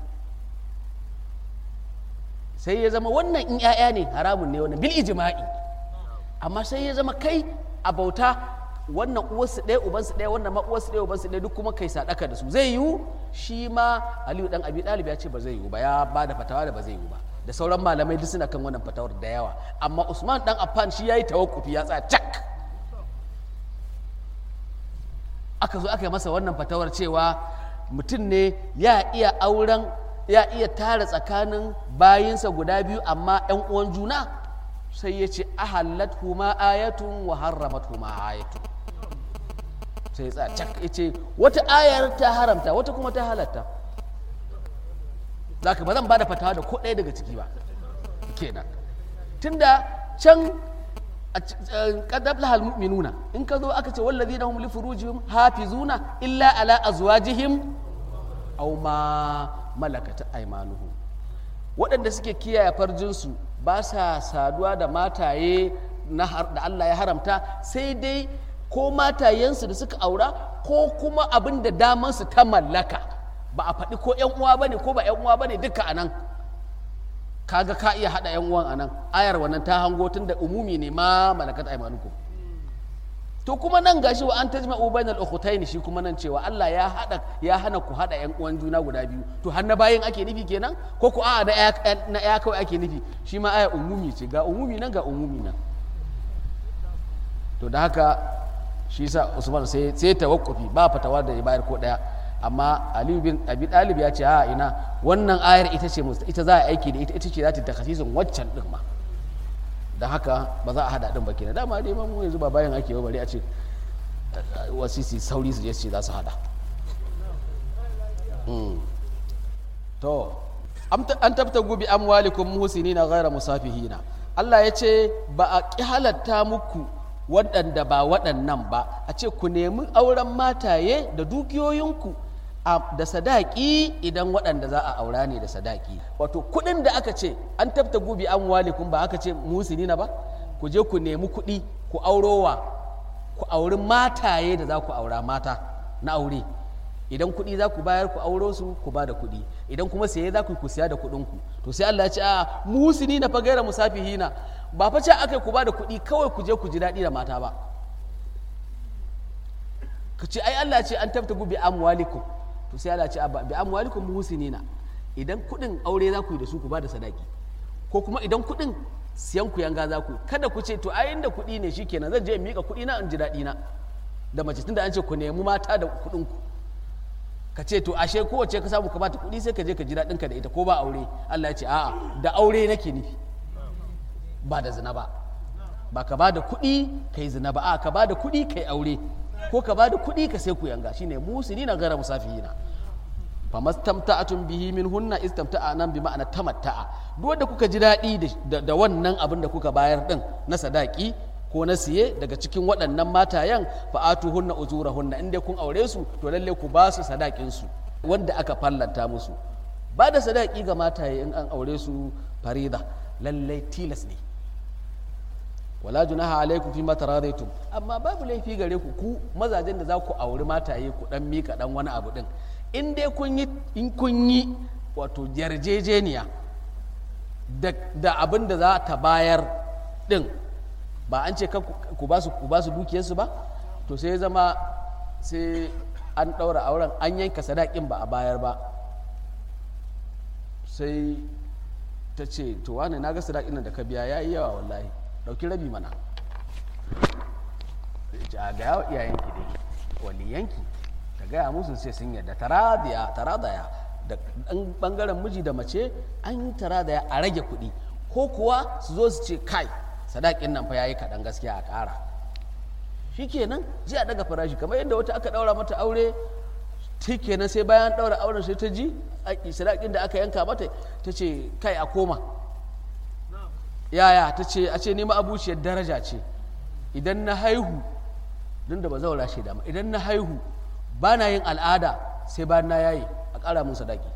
sai ya zama wannan in 'ya'ya ne haramun ne wannan bil ijma'i amma sai ya zama kai a bauta wannan uwarsu ɗaya ubansu ɗaya wannan ma uwarsu ɗaya ubansu ɗaya duk kuma kai sadaka da su zai yiwu shi ma aliyu dan abi ɗalib ya ce ba zai yiwu ba ya ba da fatawa da ba zai yiwu ba da sauran malamai duk suna kan wannan fatawar da yawa amma usman dan affan shi yayi tawakkufi ya tsaya cak aka zo aka yi masa wannan fatawar cewa mutum ne ya iya auren ya iya tara tsakanin bayinsa guda biyu amma 'yan uwan juna sai ya ce ahallat huma ayatun wa harramat huma ayatun sai ya cak ya ce wata ayar ta haramta wata kuma ta halatta zaka ba zan ba da fatawa da ko ɗaya daga ciki ba kenan tunda can qad aflaha almu'minuna in ka zo aka ce wallazina hum li furujihim hafizuna illa ala azwajihim aw ma malakat aymanuhum waɗanda suke kiyaye farjinsu ba sa saduwa da mataye da Allah ya haramta sai dai ko matayensu da suka aura ko kuma abin da damansu ta mallaka ba a faɗi ko ‘yan uwa ba ne ko ba ‘yan uwa ba ne duka a nan kaga ka iya haɗa ‘yan uwan a nan ayar wannan ta hango tun da umumi ne ma malakat aimanukum to kuma nan gashi wa an tajma ubainal ukhtayn shi kuma nan cewa Allah ya hada ya hana ku hada yan uwan juna guda biyu to har na bayin ake nufi kenan ko ku a'a na na ya kawai ake nufi shi ma aya umumi ce ga umumi nan ga umumi nan to da haka shi sa Usman sai sai tawakkufi ba fatawa da ya bayar ko daya amma Ali bin Abi Talib ya ce a ina wannan ayar ita ce ita za a aiki da ita ita ce za ta takhasisin waccan din ma da haka ba za a hada din ba kenan dama dai mu yanzu ba bayan ake bari a ce wasisi sauri su je su ce za su hada to an tabta gubi amwalikum muhsinina ghaira musafihina Allah ya ce ba a ki halatta muku waɗanda ba waɗannan ba a ce ku nemi auren mataye da dukiyoyinku da sadaki idan waɗanda za a aura ne da sadaki wato kuɗin da aka ce an tabta gubi an walikun ba aka ce musinina ba ku je ku nemi kuɗi ku aurowa ku auri mataye da za ku aura mata na aure idan kuɗi za ku bayar ku auro su ku ba da kuɗi idan kuma saye za ku ku siya da kuɗinku to sai Allah ya ce a musinina fa gaira musafihina ba fa ce aka ku ba da kuɗi kawai ku je ku ji daɗi da mata ba ka ce ai Allah ce an tabta gubi amwalikum to sai Allah ce bi amwalikum muhsinina idan kuɗin aure za ku yi da su ku ba da sadaki ko kuma idan kuɗin siyan ku yanga za ku yi kada ku ce to ai inda kuɗi ne shikenan zan je in mika kuɗi na in ji daɗi na da mace tunda an ce ku nemi mata da kuɗin ku ka ce to ashe kowace ka samu ka bata kuɗi sai ka je ka ji daɗin ka da ita ko ba aure Allah ya ce a'a da aure nake nufi ba da zina ba ba ka ba da kuɗi ka yi zina ba a ka ba da kuɗi ka yi aure ko ka ba da kuɗi ka sai ku yanga shine musini na gara musafihina famastamta'atun bihi min hunna istamta'a nan bi ma'ana tamatta'a duk wanda kuka ji daɗi da wannan abin da kuka bayar din na sadaki ko na siye daga cikin waɗannan matayen fa'atu hunna uzura hunna inda kun aure su to lalle ku ba su sadakin su wanda aka fallanta musu ba da sadaki ga mataye in an aure su farida lalle tilas ne wala junaha alaikum fi ma taradaitum amma babu laifi gare ku ku mazajen da za ku auri mataye ku dan mika dan wani abu din in dai kun yi in kun yi wato yarjejeniya da, da abin da za ta bayar din ba an ce ku ba su ku ba su dukiyarsu ba to sai ya zama sai an ɗaura auren an yanka sadakin ba a bayar ba sai ta ce to wane na ga sadakin da ka biya ya yi yawa wallahi ɗauki rabi mana a ga yawa iyayenki dai waliyanki ka gaya musu sai sun yadda taradaya taradaya da ɗan ɓangaren miji da mace an yi taradaya a rage kuɗi ko kuwa su zo su ce kai sadakin nan fa yayi kaɗan gaskiya a ƙara shikenan ji a daga farashi kamar yadda wata aka ɗaura mata aure kenan sai bayan ɗaura auren sai ta ji sadakin da aka yanka mata ta ce kai a koma yaya ta ce a ce nema abuciyar daraja ce idan na haihu don da ba zaura shi dama idan na haihu ba na yin al'ada sai bayan na yayi a ƙara mun sadaki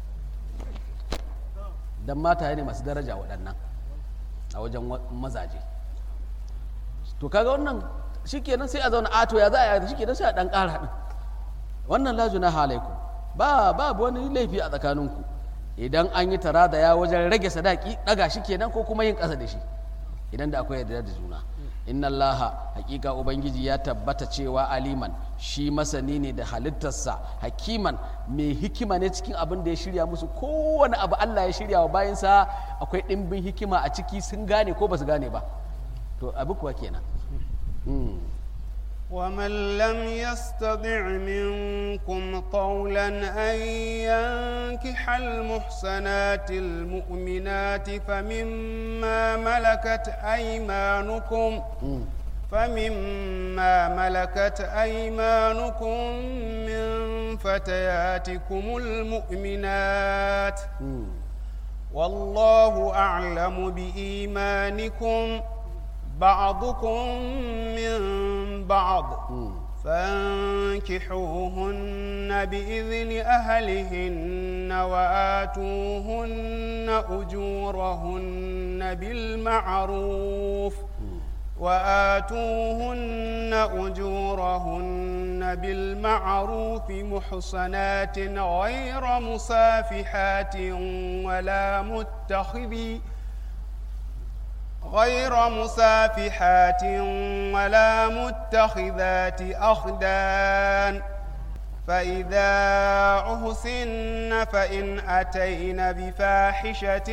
don mata ne masu daraja waɗannan a wajen mazaje to kaga wannan shikenan sai a zauna ato ya za a yi shikenan sai a ɗan ƙara ɗin wannan laju na halaiku ba babu wani laifi a tsakaninku idan an yi tara da ya wajen rage sadaki ɗaga shi kenan ko kuma yin ƙasa da shi idan da akwai yarda da juna inna allaha hakika ubangiji ya tabbata cewa aliman shi masani ne da halittarsa hakiman mai hikima ne cikin abin da ya shirya musu kowane abu allah ya shirya wa bayansa akwai ɗimbin hikima a ciki sun gane ko ba su gane ba to abu kuwa kenan ومن لم يستطع منكم طولا أن ينكح المحسنات المؤمنات فمما ملكت أيمانكم فمما ملكت أيمانكم من فتياتكم المؤمنات والله أعلم بإيمانكم بعضكم من بعض فانكحوهن بإذن أهلهن وآتوهن أجورهن بالمعروف وآتوهن أجورهن بالمعروف محصنات غير مسافحات ولا متخذي غير مسافحات ولا متخذات أخدان فإذا أحسن فإن أتين بفاحشة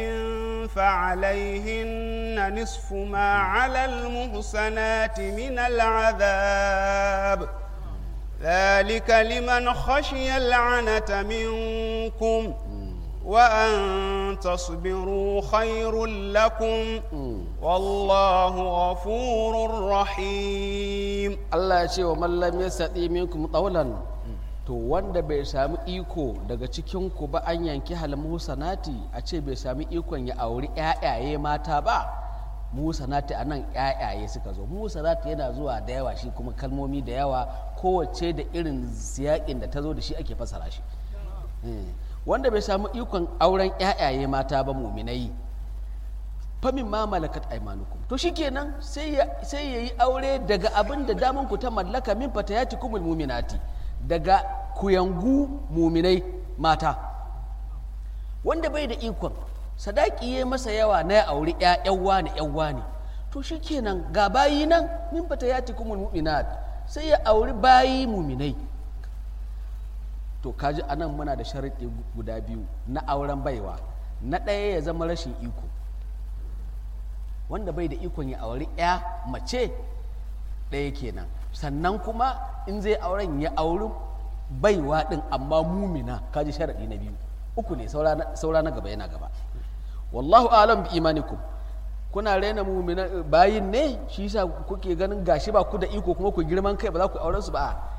فعليهن نصف ما على المحسنات من العذاب ذلك لمن خشي العنة منكم وأن تصبروا خير لكم والله غفور رحيم Allah ya ce wa mallam ya saɗi minkum ɗaulan to wanda bai sami iko daga cikinku ba an yanki halmusanati a ce bai sami ikon ya auri ƴaƴaye mata ba musanati a nan ƴaƴaye suka zo musanati yana zuwa da yawa shi kuma kalmomi da yawa kowace da irin siyaƙin da ta zo da shi ake fasara shi wanda bai samu ikon auren ƴaƴaye mata ba muminai famin ma malakat aimanukum to shikenan sai ya sai yayi aure daga abin da daman ku ta mallaka min fatayati kumul muminati daga kuyangu muminai mata wanda bai da ikon sadaki ya masa yawa na ya auri ƴaƴan wani ƴan wani to shikenan ga bayi nan min fatayati kumul muminat sai ya auri bayi muminai to kaji anan muna da sharaɗi guda biyu na auren baiwa na ɗaya ya zama rashin iko wanda bai da ikon ya auri ya mace ɗaya kenan sannan kuma in zai auren ya auri baiwa ɗin amma mumina kaji sharaɗi na biyu uku ne saura na gaba yana gaba wallahu alam bi imanikum kuna raina mumina bayin ne shi yasa kuke ganin gashi ba ku da iko kuma ku girman kai ba za ku auren su ba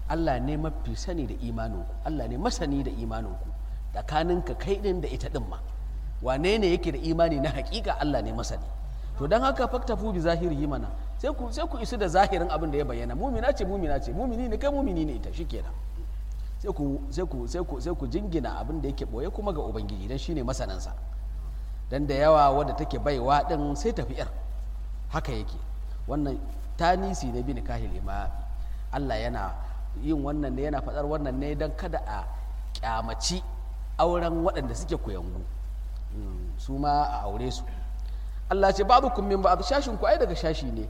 Allah ne mafi sani da imaninku Allah ne masani da imaninku tsakaninka kai din da ita din ma wane ne yake da imani na hakika Allah ne masani to don haka faktafu bi zahiri mana sai ku sai ku isu da zahirin abin da ya bayyana mumina ce mumina ce mumini ne kai mumini ne ita shikenan sai ku sai ku sai ku sai ku jingina abin da yake boye kuma ga ubangiji dan shine masanansa dan da yawa wadda take baiwa din sai tafi yar haka yake wannan tanisi ne bin kahil imami Allah yana yin wannan ne yana faɗar wannan ne don kada a kyamaci auren waɗanda suke kuyangu su ma a aure su Allah ce babu kummin ba shashin ku ai daga shashi ne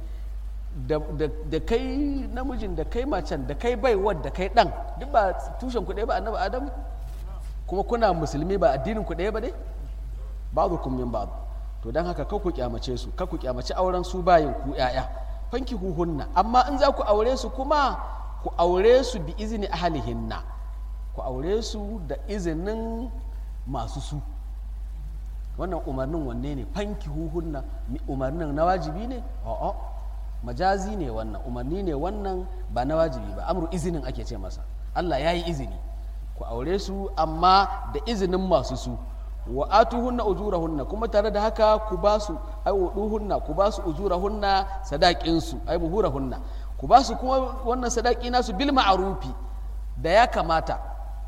da kai namijin da kai macen da kai baiwar da kai ɗan duk ba tushen ku ɗaya ba annabi adam kuma kuna musulmi ba addinin ku ɗaya ba dai babu kummin babu to don haka ka ku kyamace su ka ku kyamace auren su bayin ku 'ya'ya fanki huhunna amma in za ku aure su kuma ku aure su bi izini ahalihinna ku aure su da izinin masu su wannan umarnin wanne ne fanki huhunna umarnin na wajibi ne a'a majazi ne wannan umarni ne wannan ba na wajibi ba amru izinin ake ce masa Allah ya yi izini ku aure su amma da izinin masu su wa atuhunna ujurahunna kuma tare da haka ku ba su ai wuduhunna ku ba su ujurahunna sadaqin su ai buhurahunna ku ba su kuma wannan sadaki nasu bil ma'rufi da ya kamata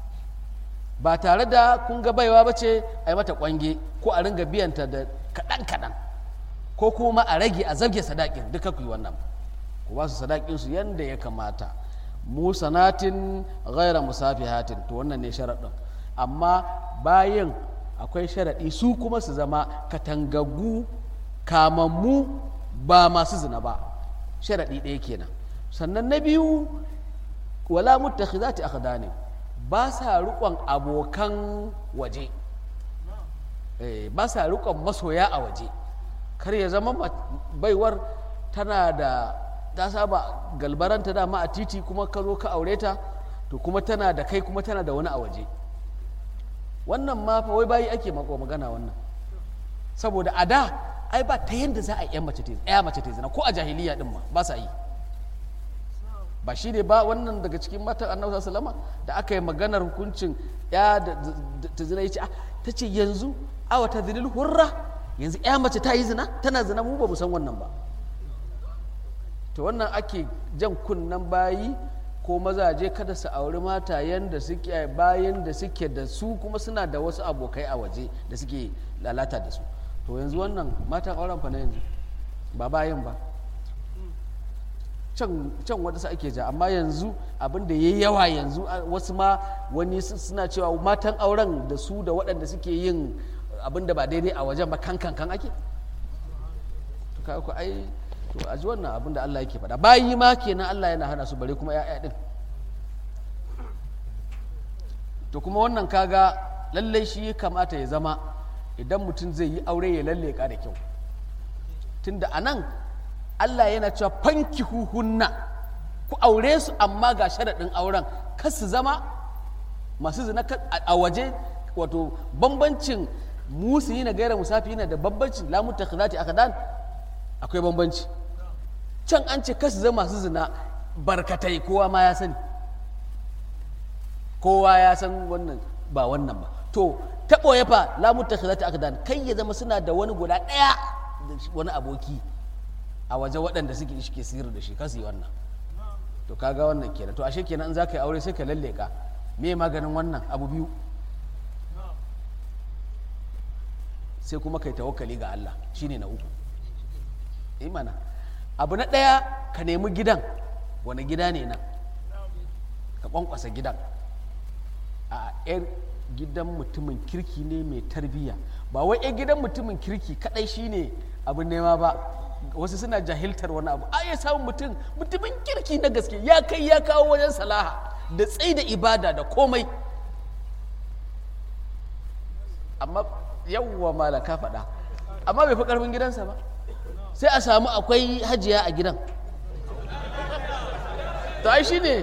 ba tare da kun ga baiwa bace ai mata kwange ko a ringa biyanta da kadan kadan ko kuma a rage a zabge sadakin duka ku yi wannan ku ba su sadakin su yanda ya kamata musanatin ghaira musafihatin to wannan ne sharaɗin amma bayan akwai sharaɗi su kuma su zama katangaggu kamammu ba masu zina ba sharaɗi ɗaya kenan sannan na biyu wala muttakhizati akhdanin ba sa riƙon abokan waje ba sa riƙon masoya a waje kar ya zama baiwar tana da ta saba galbaranta dama a titi kuma ka zo ka aure ta to kuma tana da kai kuma tana da wani a waje wannan ma fa wai bayi ake mako magana wannan saboda a da ai ba ta yanda za a yi mace ta ya mace ta zina ko a jahiliya din ma ba sa yi ba shi ne ba wannan daga cikin matan annabi sallama da aka yi maganar hukuncin ya da ta zina ya ce ta ce yanzu awa ta zilil hurra yanzu ya mace ta yi zina tana zina mu ba mu san wannan ba to wannan ake jan kunnen bayi ko mazaje kada su auri matayen da suke bayan da suke da su kuma suna da wasu abokai a waje da suke lalata da su to yanzu wannan matan auren fa na yanzu ba bayan ba can can wata ake ja amma yanzu abin da ya yawa yanzu wasu ma wani suna cewa matan auren da su da waɗanda suke yin abin da ba daidai a wajen ba kan kan kan ake to kai ku ai to a ji wannan abin da Allah yake faɗa bayi ma kenan Allah yana hana su bare kuma ya'ya din to kuma wannan kaga lallai shi ya kamata ya zama idan mutum zai yi aure ya lalleka da kyau tunda a nan Allah yana cewa fanki huhunna ku aure su amma ga sharaɗin auren kar su zama masu zina a waje wato bambancin musu yi na gaira musafi yana da bambancin lamun takhizati akadan akwai bambanci can an ce kasu zama masu zina barkatai kowa ma ya sani kowa ya san wannan ba wannan ba to taɓo ya fa lamun takhizati akadan kai ya zama suna da wani guda ɗaya da wani aboki a waje waɗanda suke ke sirri da shi kasu yi wannan to kaga wannan kenan to ashe kenan in za ka yi aure sai ka lalleka me maganin wannan abu biyu sai kuma kai tawakkali ga Allah shine na uku imana abu na ɗaya ka nemi gidan wani gida ne nan ka kwankwasa gidan a yan gidan mutumin kirki ne mai tarbiyya ba wai yan gidan mutumin kirki kadai shine abin nema ba wasu suna jahiltar wani abu a ya samun mutum mutumin kirki na gaske ya kai ya kawo wajen salaha da tsayi da ibada da komai amma yawwa mala ka faɗa amma bai fi ƙarfin gidansa ba sai a samu akwai hajiya a gidan to ai shine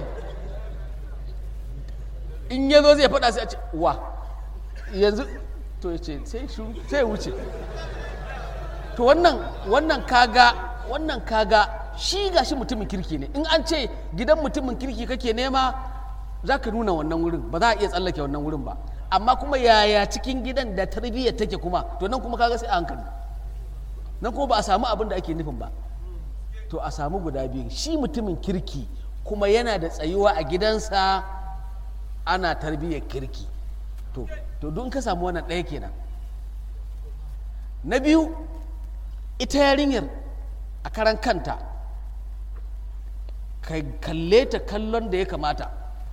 in ya zo zai faɗa sai a ce wa yanzu to ya ce sai shuru sai wuce to wannan wannan kaga wannan kaga shi gashi mutumin kirki ne in an ce gidan mutumin kirki kake nema za ka nuna wannan wurin ba za a iya tsallake wannan wurin ba amma kuma yaya cikin gidan da tarbiyyar take kuma to nan kuma kaga sai a hankali nan kuma ba a samu abin da ake nufin ba to a samu guda biyu shi mutumin kirki kuma yana da tsayuwa a gidansa ana tarbiyyar kirki to to don ka samu wannan ɗaya kenan na biyu ita yarinyar a karan kanta ka kalle ta kallon da ya kamata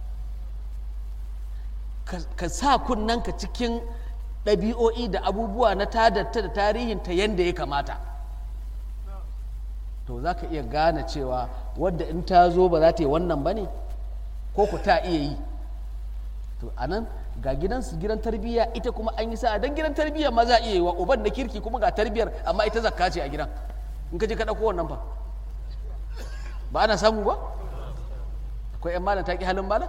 ka sa kunnanka cikin ɗabi'o'i da abubuwa na tadarta da tarihinta yadda ya kamata to za ka iya gane cewa wadda in ta zo ba za ta yi wannan ba ne ko ku ta iya yi to a nan ga gidansu gidan tarbiyya ita kuma an yi sa'a don gidan tarbiyya ma za a iya yi wa uban da kirki kuma ga tarbiyyar amma ita zakka ce a gidan in ka je ka ɗauko wannan fa ba ana samu ba akwai 'yan malam ta ƙi halin malam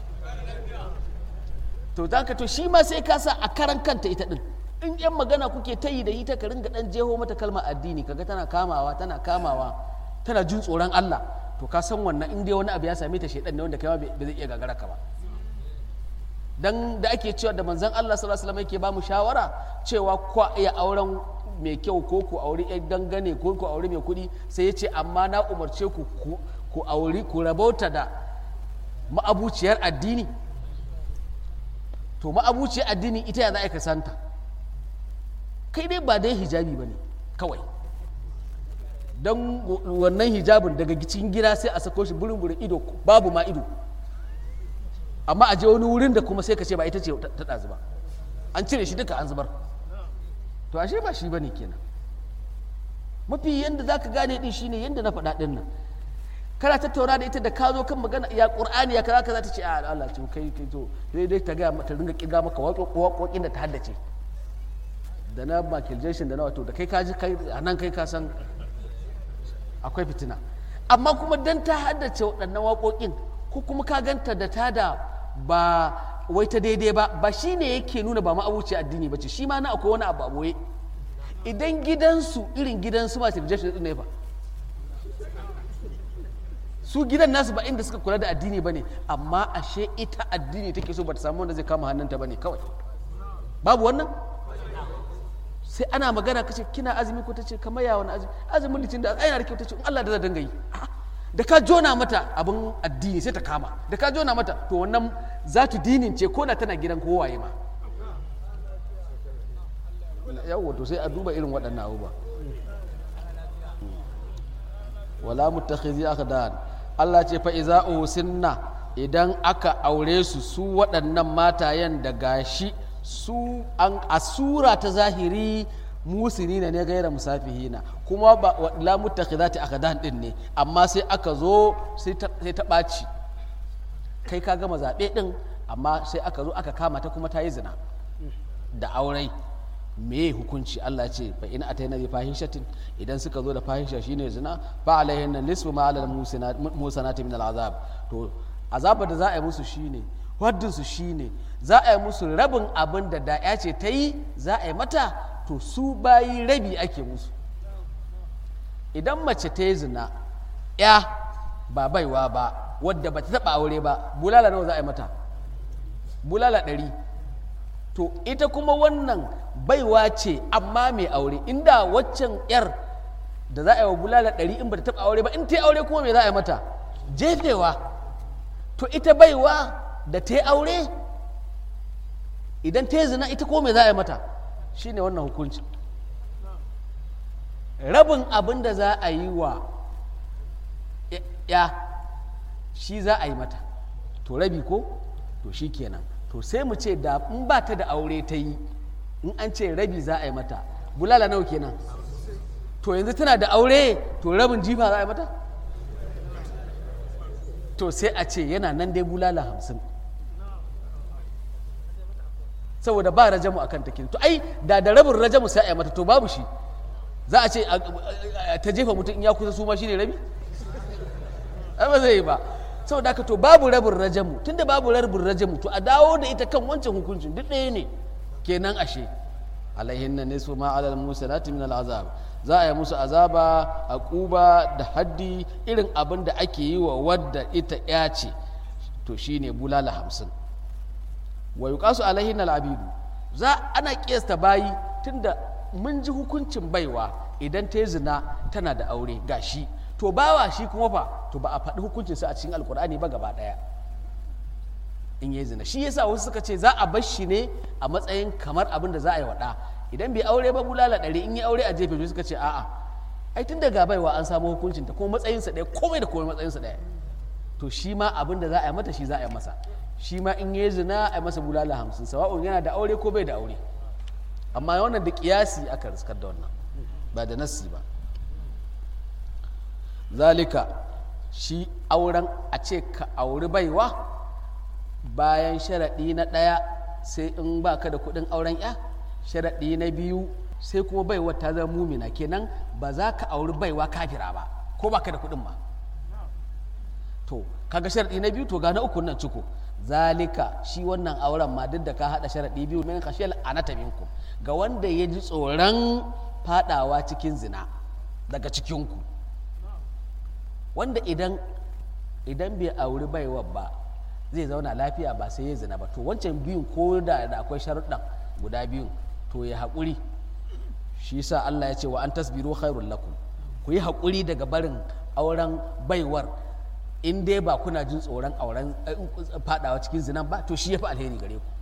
to za ka to shi ma sai ka sa a karan kanta ita din in yan magana kuke ta yi da ita ka ringa dan jeho mata kalmar addini kaga tana kamawa tana kamawa tana jin tsoron Allah to ka san wannan in dai wani abu ya same ta shedan ne wanda kai ma bai zai iya gagara ka ba dan da ake cewa da manzon Allah sallallahu alaihi wasallam yake ba mu shawara cewa kwa iya auren mai kyau ko ku auri yan dangane ko ku auri mai kuɗi sai ya ce amma na umarce ku ku auri ku rabauta da ma'abuciyar addini to ma'abuciyar addini ita ya za a ka santa kai dai ba dai hijabi ba ne kawai don wannan hijabin daga cikin gida sai a sako shi burin burin ido babu ma ido amma a je wani wurin da kuma sai ka ce ba ita ce ta ɗazu ba an cire shi duka an zubar to ashe ba shi ba ne kenan mafi yadda za ka gane ɗin shine yadda na faɗa ɗin nan kana tattauna da ita da ka zo kan magana ya qur'ani ya kaza kaza ta ce a Allah ce kai kai to dai dai ta ga ta ringa kirga maka waƙoƙin da ta haddace da na Michael Jackson da na wato da kai ka ji kai nan kai ka san akwai fitina amma kuma dan ta haddace waɗannan waƙoƙin ko kuma ka ganta da ta da ba wai ta daidai ba ba shine yake nuna ba ma'abuci addini ba ce shi ma na akwai wani abu a boye idan gidansu irin gidansu Michael Jackson din ne fa su gidan nasu ba inda suka kula da addini ba ne amma ashe ita addini take so ba ta samu wanda zai kama hannunta ba ne kawai babu wannan sai ana magana kace kina azumi ko tace kamar ya wani azumi azumin litin da aina da kyau tace in Allah da zai dinga yi da ka jona mata abin addini sai ta kama da ka jona mata to wannan za ta dinin ce ko da tana gidan kowaye ma yawwa to sai a duba irin waɗannan abubuwa wala mutakhizi akhdan Allah ce fa iza usinna idan aka aure su su waɗannan matayen da gashi su an asura ta zahiri musinina ne gaira musafihina kuma ba la mutakhizati akhdan din ne amma sai aka zo sai ta ɓaci kai ka gama zaɓe ɗin amma sai aka zo aka kama ta kuma ta yi zina da aurai me hukunci Allah ce fa in ataina bi fahishatin idan suka zo da fahisha shine zina fa alaihin nisfu ma alal musanati min al'azab to azabar da za a yi musu shine waddin su shine za a yi musu rabin abin da da ya ce ta yi za a yi mata to su bayi rabi ake musu idan mace ta yi zina ya ba baiwa ba wadda ba ta taba aure ba bulala nawa za a yi mata bulala ɗari to ita kuma wannan baiwa ce amma mai aure inda waccan yar da za a yi wa bulala ɗari in ba ta taɓa aure ba in ta yi aure kuma me za a yi mata jefewa to ita baiwa da ta yi aure idan ta yi zina ita kuma me za a yi mata shine wannan hukunci rabin abin da za a yi wa ya shi za a yi mata to rabi ko to shi kenan to sai mu ce da in ba ta da aure ta yi in an ce rabi za a yi mata bulala nawa kenan to yanzu tana da aure to rabin jifa za a yi mata to sai a ce yana nan dai bulala hamsin saboda ba rajamu a kan takin to ai da da rabin rajamu sai a yi mata to babu shi za a ce ta jefa mutum in ya kusa su ma shi ne rabi ba zai yi ba saboda haka to babu rabin rajamu tunda babu rabin rajamu to a dawo da ita kan wancan hukuncin duk ɗaya ne kenan ashe alaihin na nisu ma alal musanati min al'azab za a yi musu azaba a ƙuba da haddi irin abin da ake yi wa wadda ita ya ce to shine bulala hamsin wa yuqasu alaihin al'abidu za ana kiyasta bayi tunda mun ji hukuncin baiwa idan ta yi zina tana da aure gashi to bawa shi kuma fa to ba a faɗi hukuncinsa a cikin alkur'ani ba gaba ɗaya in yi zina shi yasa wasu suka ce za a bar shi ne a matsayin kamar abin da za a yi waɗa idan bai aure ba bulala ɗari in yi aure a jefe suka ce a'a ai tun daga baiwa an samu hukuncin ta kuma matsayinsa ɗaya komai da komai matsayinsa ɗaya to shi ma abin da za a yi mata shi za a yi masa shi ma in yi zina a yi masa bulala hamsin sawa'un yana da aure ko bai da aure amma wannan da kiyasi aka riskar da wannan ba da nassi ba zalika shi auren a ce ka auri baiwa bayan sharaɗi na ɗaya sai in ba ka da kuɗin auren ya sharaɗi na biyu sai kuma baiwa ta zama mumina kenan ba za ka auri baiwa kafira ba ko ba ka da kuɗin ba to kaga sharaɗi na biyu to ga na uku nan ciko zalika shi wannan auren ma duk da ka haɗa sharaɗi biyu min khashiyal anata minkum ga wanda ya ji tsoron fadawa cikin zina daga cikinku wanda idan idan bai auri baiwa ba zai zauna lafiya ba sai ya zina ba to wancan biyun ko da da akwai sharuɗan guda biyun to ya haƙuri shi sa Allah ya ce wa an tasbiru khairul lakum ku yi haƙuri daga barin auren baiwar in dai ba kuna jin tsoron auren fadawa cikin zinan ba to shi ya fi alheri gare ku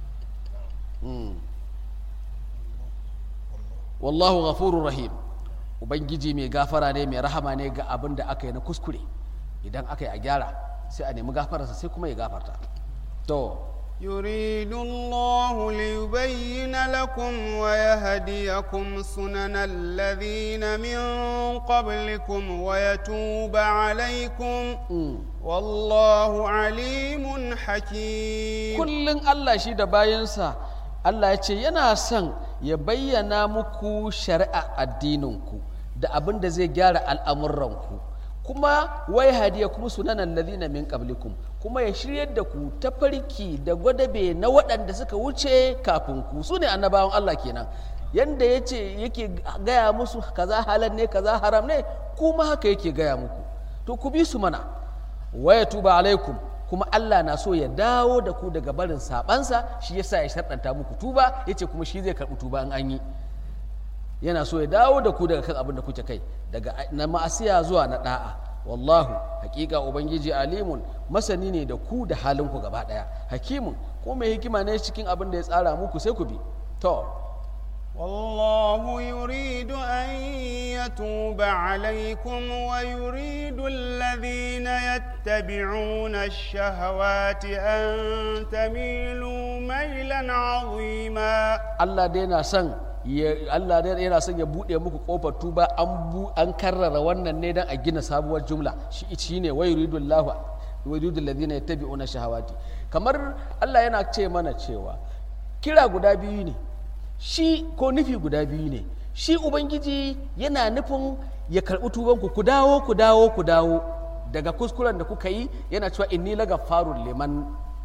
wallahu ghafurur rahim ubangiji mai gafara ne mai rahama ne ga abin da aka yi na kuskure idan aka yi a gyara sai a nemi gafararsa sai kuma ya gafarta to يريد الله ليبين لكم ويهديكم سنن الذين من قبلكم ويتوب عليكم والله عليم حكيم kullum Allah shi da bayansa Allah ya ce yana son ya bayyana muku shari'a addininku da abin da zai gyara al'amuranku kuma wai hadiya kuma sunanan ladina min qablikum kuma ya shiryar da ku ta farki da gwadabe na waɗanda suka wuce kafin ku su ne annabawan Allah kenan yanda ya ce yake gaya musu kaza halal ne kaza haram ne kuma haka yake gaya muku to ku bi su mana waya tuba alaikum kuma Allah na so ya dawo da ku daga barin sabansa shi yasa ya sharɗanta muku tuba yace kuma shi zai karɓi tuba in an yi yana so ya dawo da ku daga kan abin da kuke kai daga na ma'asiya zuwa na da'a wallahu hakika ubangiji alimun masani ne da ku da halinku gaba daya hakimun ko mai hikima ne cikin abin da ya tsara muku sai ku bi to والله يريد أن يتوب عليكم ويريد الذين يتبعون الشهوات أن تميلوا ميلا عظيما Allah dai na son ya Allah dai yana son ya bude muku kofar tuba an bu an karrara wannan ne dan a gina sabuwar jumla shi shine wa yuridullahu wa yuridul ladina yattabi'una shahawati kamar Allah yana ce mana cewa kira guda biyu ne shi ko nufi guda biyu ne shi ubangiji yana nufin ya karɓi tubanku ku dawo ku dawo ku dawo daga kuskuren da kuka yi yana cewa inni laga farun liman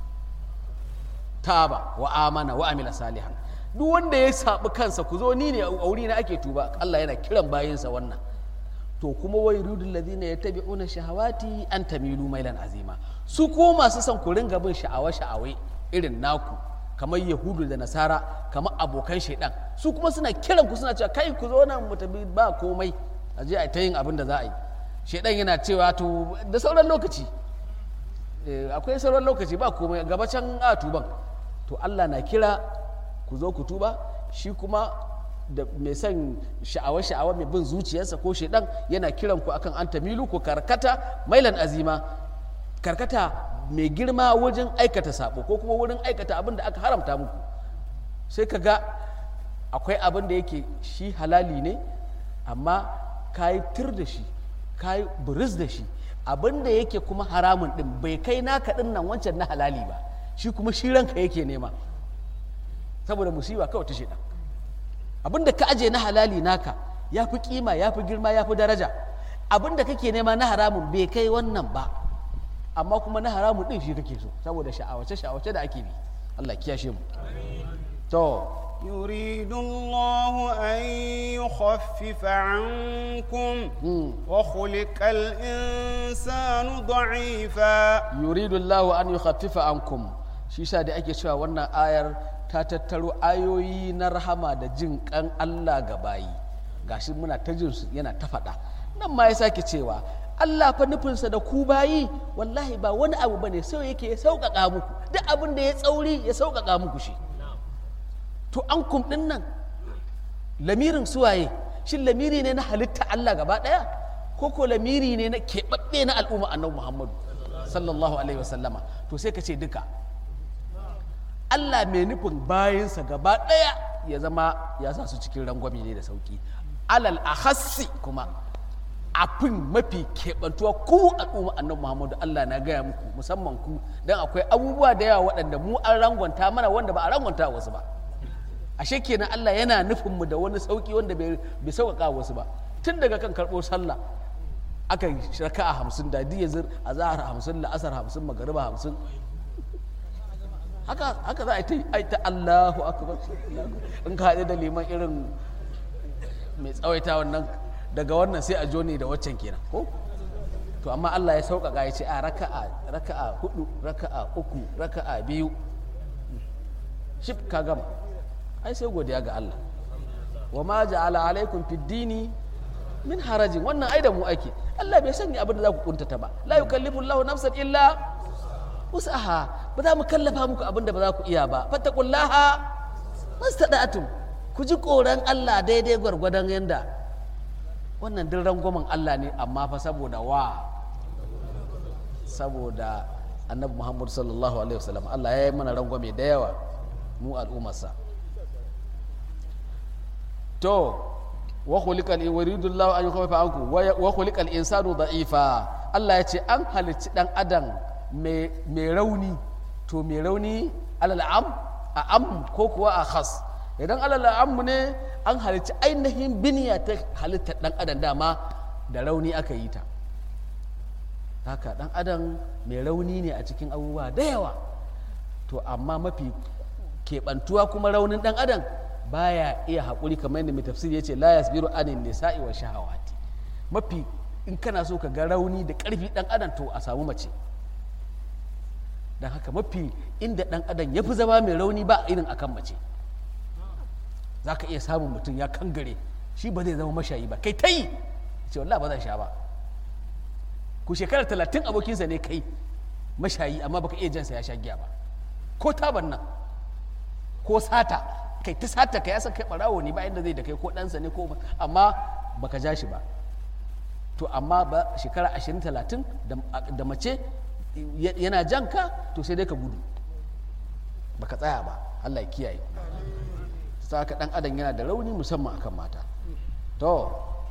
taba wa amana wa amila salihan duk wanda ya saɓi kansa ku zo ni ne a wuri na ake tuba Allah yana kiran bayinsa wannan to kuma wai rudul ladina yattabi'una shahawati an tamilu mailan azima su ko masu son ku ringa bin sha'awa sha'awai irin naku kamar yahudu da nasara kamar abokan shaidan su kuma suna kiran ku suna cewa kai ku zo nan mu tafi ba komai a je a ta yin abin da za a yi shaidan yana cewa to da sauran lokaci akwai sauran lokaci ba komai gaba can a tuban to Allah na kira ku zo ku tuba shi kuma da mai son sha'awa sha'awa mai bin zuciyarsa ko shaidan yana kiran ku akan an tamilu ku karkata mailan azima karkata mai girma wajen aikata sabo ko kuma wurin aikata abin da aka haramta muku sai ka ga akwai abin da yake shi halali ne amma ka yi tir da shi ka yi buris da shi abin da yake kuma haramun din bai kai naka din nan wancan na halali ba shi kuma shi ranka yake nema saboda musiba kawai ta shaidan abin da ka aje na halali naka ya fi kima ya fi girma ya fi daraja abin da kake nema na haramun bai kai wannan ba amma kuma na haramun din shi kake so saboda sha'awace sha'awace da ake bi Allah kiyashe mu to يريد الله أن يخفف عنكم وخلق الإنسان ضعيفا yuridu Allahu an yukhaffifa ankum shi sa da ake cewa wannan ayar ta tattaro ayoyi na rahama da jin kan Allah ga bayi gashi muna ta jin su yana ta faɗa nan ma ya sake cewa Allah fa nufinsa da ku bayi wallahi ba wani abu bane sai yake ya sauƙaƙa muku duk abin da ya tsauri ya sauƙaƙa muku shi to an kum ɗin nan lamirin suwaye shin lamiri ne na halitta Allah gaba ɗaya ko ko lamiri ne na keɓaɓɓe na al'umma annabi Muhammadu sallallahu alaihi wasallama to sai ka ce duka Allah mai nufin bayansa gaba ɗaya ya zama ya sa su cikin rangwame ne da sauki alal ahassi kuma afin mafi keɓantuwa ku al'umma annabi Muhammadu Allah na gaya muku musamman ku don akwai abubuwa da yawa waɗanda mu an rangwanta mana wanda ba a rangwanta wasu ba ashe kenan Allah yana nufin mu da wani sauki wanda bai bai sauƙaƙa wasu ba tun daga kan karɓo sallah aka yi raka'a hamsin da diya zir a zahar hamsin la'asar hamsin magariba hamsin haka haka za a yi ta yi ai ta Allahu akbar in ka haɗe da liman irin mai tsawaita wannan daga wannan sai a joni da waccan kenan ko to amma Allah ya sauƙaƙa ya ce a raka'a raka'a hudu raka'a uku raka'a biyu shif ka gama ai sai godiya ga Allah wa ma ja'ala alaikum fid dini min harajin wannan ai da mu ake Allah bai sanya abin da za ku kuntata ba la yukallifu Allahu nafsan illa wus'aha ba za mu kallafa muku abin da ba za ku iya ba fattaqullaha mastada'atum ku ji koran Allah daidai gwargwadon yanda wannan duk rangwamen Allah ne amma fa saboda wa saboda annabi Muhammad sallallahu alaihi wasallam Allah ya yi mana rangwame da yawa mu al'ummarsa to wa khuliqal yuridullahu an yukhaffifa anku wa khuliqal insanu da'ifa Allah ya ce an halicci dan adam mai rauni to mai rauni alal am a am ko kuwa a khas idan alal am ne an halicci ainihin biniya ta halittar dan adam dama da rauni aka yi ta haka dan adam mai rauni ne a cikin abubuwa da yawa to amma mafi keɓantuwa kuma raunin dan adam baya iya haƙuri kamar yadda mai tafsiri ya ce la yasbiru anin nisa'i wa shahawati mafi in kana so ka ga rauni da ƙarfi dan adam to a samu mace don haka mafi inda dan adam ya fi zama mai rauni ba irin akan mace za ka iya samun mutum ya kangare shi ba zai zama mashayi ba kai ta yi ce wallah ba zan sha ba ku shekarar talatin abokinsa ne kai mashayi amma baka iya jansa ya sha giya ba ko taban nan ko sata kai ta sata ka ya san kai barawo ne ba inda zai da kai ko ɗansa ne ko amma baka ja shi ba to amma ba shekara ashirin talatin da mace yana jan ka to sai dai ka gudu baka tsaya ba Allah ya kiyaye saka dan adam yana da rauni musamman akan mata to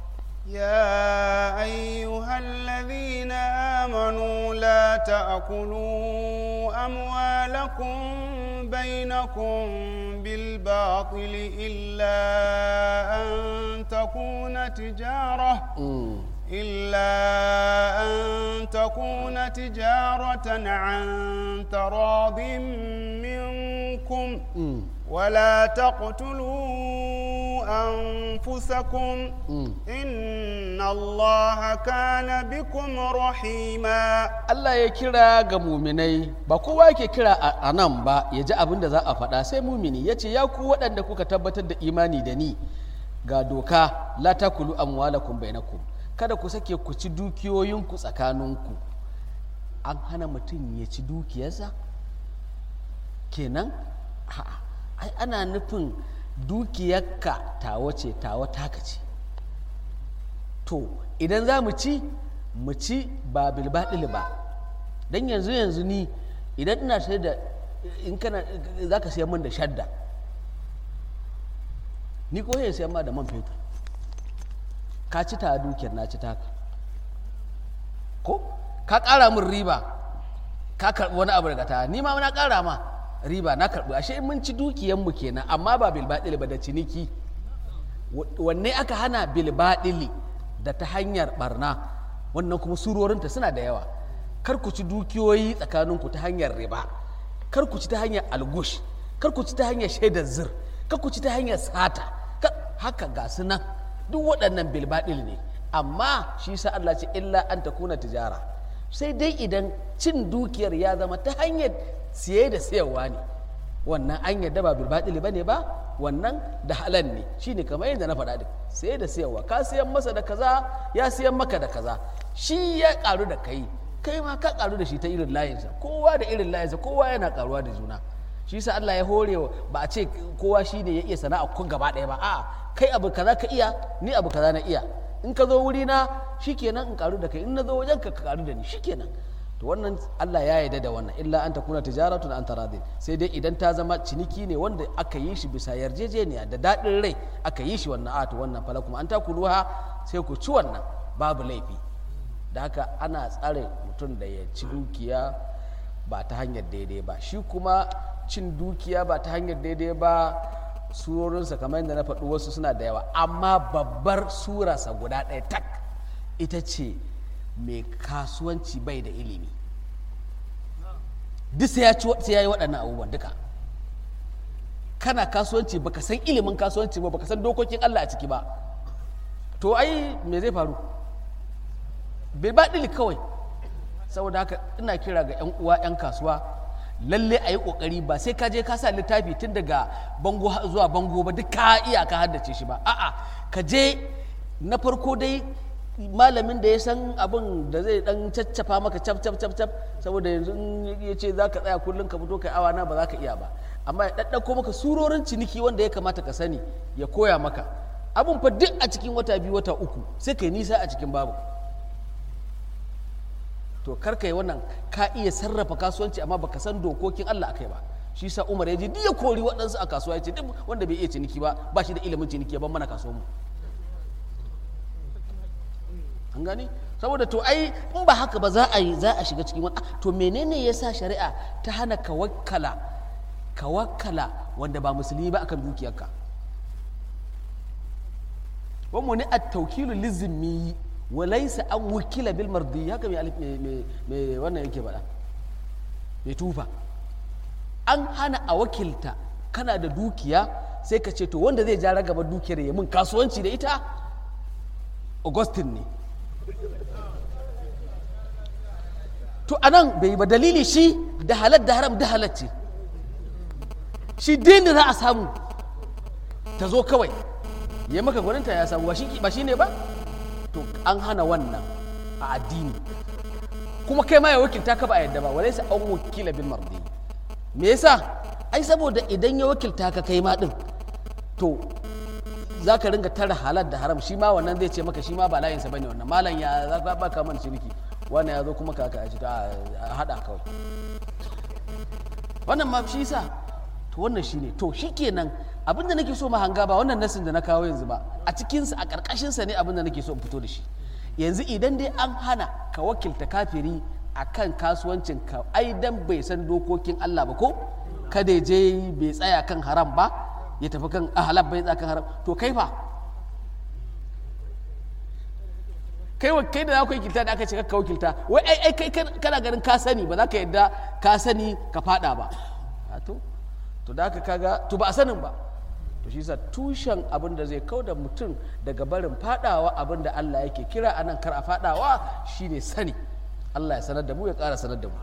يا أيها الذين آمنوا لا تأكلوا أموالكم بينكم بالباطل إلا أن تكون تجارة إلا أن تكون تجارة عن تراض منكم ولا تقتلوا أنفسكم إن الله كان بكم رحيما Allah ya kira ga muminai ba kowa yake kira a nan ba ya ji abin da za a faɗa sai mumini ya ce ya ku waɗanda kuka tabbatar da imani da ni ga doka la takulu amwalakum bainakum kada ku sake ku ci dukiyoyinku tsakaninku an hana mutum ya ci dukiyarsa kenan a'a ai ana nufin dukiyarka tawa ce tawa taka ce to idan za mu ci mu ci ba bilbaɗil ba don yanzu yanzu ni idan ina sai da in kana za ka siya min da shadda ni ko ya siya ma da man fetur ka ci ta dukiyar na ci taka ko ka ƙara min riba ka karɓi wani abu daga ta ni ma na ƙara ma riba na karɓi ashe mun ci dukiyanmu kenan amma ba bilbaɗili ba da ciniki wanne aka hana bilbaɗili da ta hanyar barna wannan kuma surorinta suna da yawa kar ku ci dukiyoyi tsakaninku ta hanyar riba kar ku ci ta hanyar algush kar ku ci ta hanyar shaidar zir ka ku ci ta hanyar sata haka ga su nan duk waɗannan bilbaɗil ne amma shi sa Allah ce illa an ta kuna tijara sai dai idan cin dukiyar ya zama ta hanyar siye da sayarwa ne wannan an yadda ba bilbaɗil ba ne ba wannan da halal ne shine kamar yadda na faɗa din siye da sayarwa ka siyan masa da kaza ya siyan maka da kaza shi ya ƙaru da kai kai ma ka ƙaru da shi ta irin layinsa kowa da irin layinsa kowa yana ƙaruwa da juna shi sa Allah ya hore ba a ce kowa shi ne ya iya sana'a kun gaba ɗaya ba a'a kai abu kaza ka iya ni abu kaza na iya in ka zo wuri na shikenan in karu da kai in na zo wajen ka ka karu da ni shikenan to wannan Allah ya yarda da wannan illa an takuna tijaratun an taradin sai dai idan ta zama ciniki ne wanda aka yi shi bisa yarjejeniya da daɗin rai aka yi shi wannan a to wannan falakum an takuluha sai ku ci wannan babu laifi da haka ana tsare mutum da ya ci dukiya ba ta hanyar daidai ba shi kuma cin dukiya ba ta hanyar daidai ba surorinsa kamar yadda na faɗi wasu suna da yawa amma babbar surarsa guda ɗaya tak ita ce mai kasuwanci bai da ilimi duk sai ya yi waɗannan abubuwan duka kana kasuwanci baka san ilimin kasuwanci ba baka san dokokin Allah a ciki ba to ai me zai faru bai ba kawai saboda haka ina kira ga 'yan uwa 'yan kasuwa lalle a yi kokari ba sai ka je ka sa littafi tun daga bango zuwa bango ba duk ka iya ka haddace shi ba a'a ka je na farko dai malamin da ya san abin da zai dan caccafa maka cap cap cap cap saboda yanzu ya ce za ka tsaya kullum ka fito kai awa na ba za ka iya ba amma ya ɗaɗɗauko maka surorin ciniki wanda ya kamata ka sani ya koya maka abin fa duk a cikin wata biyu wata uku sai kai nisa a cikin babu to karka yi wannan ka iya sarrafa kasuwanci amma baka san dokokin Allah akai ba shi sa Umar ya je duk ya kori waɗansu a kasuwa ya ce duk wanda bai iya ciniki ba ba shi da ilimin ciniki ban mana kasuwar mu an gani saboda to ai in ba haka ba za a yi za a shiga cikin wani to menene yasa shari'a ta hana ka wakkala ka wakkala wanda ba musulmi ba akan dukiyarka wa muni at-tawkilu lizmi walaisa an wukila bil mardi haka mai wannan yake faɗa mai tufa an hana a wakilta kana da dukiya sai ka ce to wanda zai ja ragaba dukiyar ya mun kasuwanci da ita augustin ne to anan bai ba dalili shi da halar da haram da halacce shi din da za a samu ta zo kawai ya maka gwaninta ya samu ba shi ne ba to an hana wannan a addini kuma kai ma ya wakilta ka ba a yadda ba walai sa an wakila bil mardi me yasa ai saboda idan ya wakilta ka kai ma din to za ka ringa tara halar da haram shi ma wannan zai ce maka shi ma ba layinsa bane wannan malam ya za ka baka man ciniki wannan ya zo kuma ka ka a hada kawai wannan ma shi sa to wannan shine to shikenan abin da nake so ma hanga ba wannan nasin da na kawo yanzu ba a cikinsa a ƙarƙashinsa ne abin da nake so in fito da shi yanzu idan dai an hana ka wakilta kafiri a kan kasuwancin ka ai dan bai san dokokin Allah ba ko kada je bai tsaya kan haram ba ya tafi kan ahalab bai tsaya kan haram to kai fa kai kai da za ku yi kilta da aka ce ka wakilta wai ai ai kai kana ganin ka sani ba za ka yadda ka sani ka fada ba to to da haka kaga to ba a sanin ba to shi sa tushen abin da zai kau da mutum daga barin fadawa abin da Allah yake kira a nan kar a fadawa shine sani Allah ya sanar da mu ya ƙara sanar da mu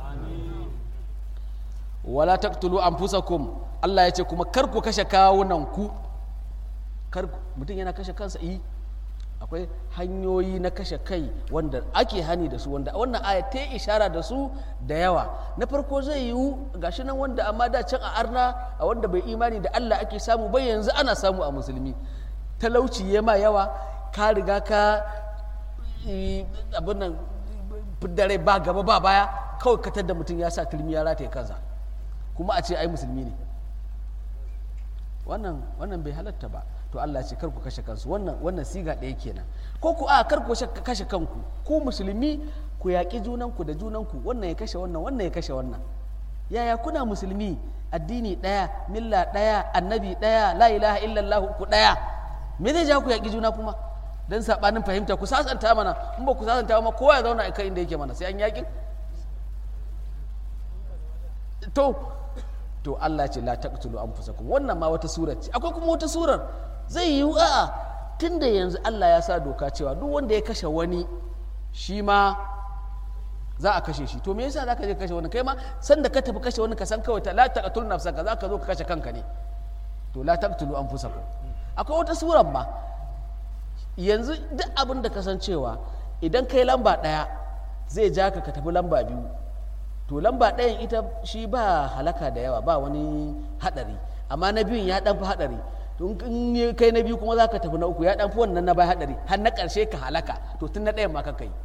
wala taqtulu anfusakum Allah ya ce kuma kar ku kashe kawunan ku kar mutum yana kashe kansa yi akwai hanyoyi na kashe kai wanda ake hani da su wanda wannan aya ta ishara da su da yawa na farko zai yiwu gashi nan wanda amma da can a arna a wanda bai imani da Allah ake samu bai yanzu ana samu a musulmi talauci ya ma yawa ka riga ka abin nan dare ba gaba ba baya kawai katar da mutum ya sa turmi ya rataye kansa kuma a ce ai musulmi ne wannan wannan bai halatta ba to Allah ce kar ku kashe kansu wannan wannan siga ɗaya kenan ko ku a kar ku kashe kanku ku musulmi ku yaƙi junanku da junanku wannan ya kashe wannan wannan ya kashe wannan yaya kuna musulmi addini ɗaya milla ɗaya annabi ɗaya la ilaha illallah ku ɗaya me zai ja ku yaƙi juna kuma dan sabanin fahimta ku sasanta mana in ba ku sasanta ma kowa ya zauna a kai inda yake mana sai an yaƙin to to Allah ce la taqtulu anfusakum wannan ma wata surar ce akwai kuma wata surar zai yi a'a tunda yanzu Allah ya sa doka cewa duk wanda ya kashe wani shi ma za a kashe shi to me yasa zaka je kashe wani kai ma san da ka tafi kashe wani ka san kawai ta la taqtul nafsaka zaka zo ka kashe kanka ne to la taqtulu anfusakum akwai wata surar ma yanzu duk abin da kasancewa idan kai lamba ɗaya zai ja ka ka tafi lamba biyu to lamba ɗayan ita shi ba halaka da yawa ba wani haɗari amma na biyun ya ɗan fi haɗari to in yi kai na biyu kuma za ka tafi na uku ya ɗan fi wannan na bai haɗari har na ƙarshe ka halaka to tun na ɗayan ma ka kai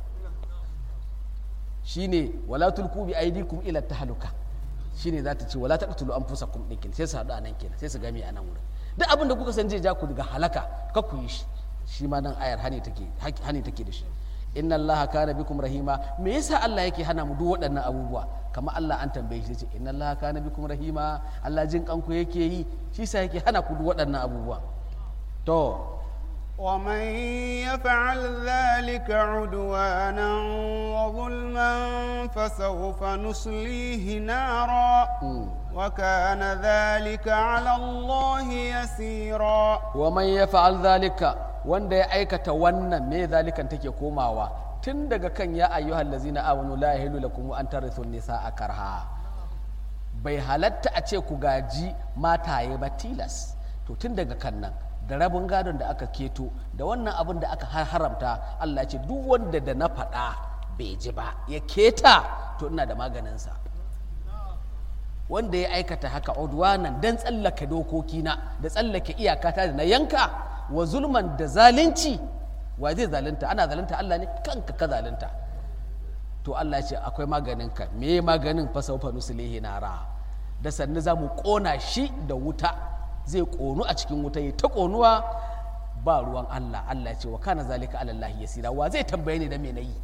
shine wala tulku bi aidikum ila tahluka shine za ta ce wala taqtulu anfusakum din sai su haɗu a nan kenan sai su game a nan wurin duk abin da kuka san zai ja ku daga halaka ka ku yi shi shi ma nan ayar hani take hani take da shi inna Allah kana bikum rahima me yasa Allah yake hana mu duk waɗannan abubuwa kamar Allah an tambaye shi ce inna Allah kana bikum rahima Allah jin kanku yake yi shi yasa yake hana ku duk waɗannan abubuwa to ومن يفعل ذلك عدوانا وظلما فسوف نصليه نارا وكان ذلك على الله يسيرا ومن يفعل ذلك wanda ya aikata wannan me zalikan take komawa tun daga kan ya ayyuhal lazina amanu la yahilu lakum an tarithu nisaa karha bai halatta a ce ku gaji mataye ba tilas to tun daga kan nan da rabin gadon da aka keto da wannan abin da aka haramta Allah ce duk wanda da na faɗa bai ji ba ya keta to ina da maganinsa wanda ya aikata haka udwanan dan tsallake dokokina da tsallake iyakata da na yanka wa zulman da zalunci wa zai zalunta ana zalunta Allah ne kanka ka zalunta to Allah ce akwai maganinka me maganin fasaufa nusulihi nara da sannu za mu ƙona shi da wuta zai ƙonu a cikin wuta ya ta ƙonuwa ba ruwan Allah Allah ce wa kana zalika alallahi yasira wa zai tambaye ni da me nayi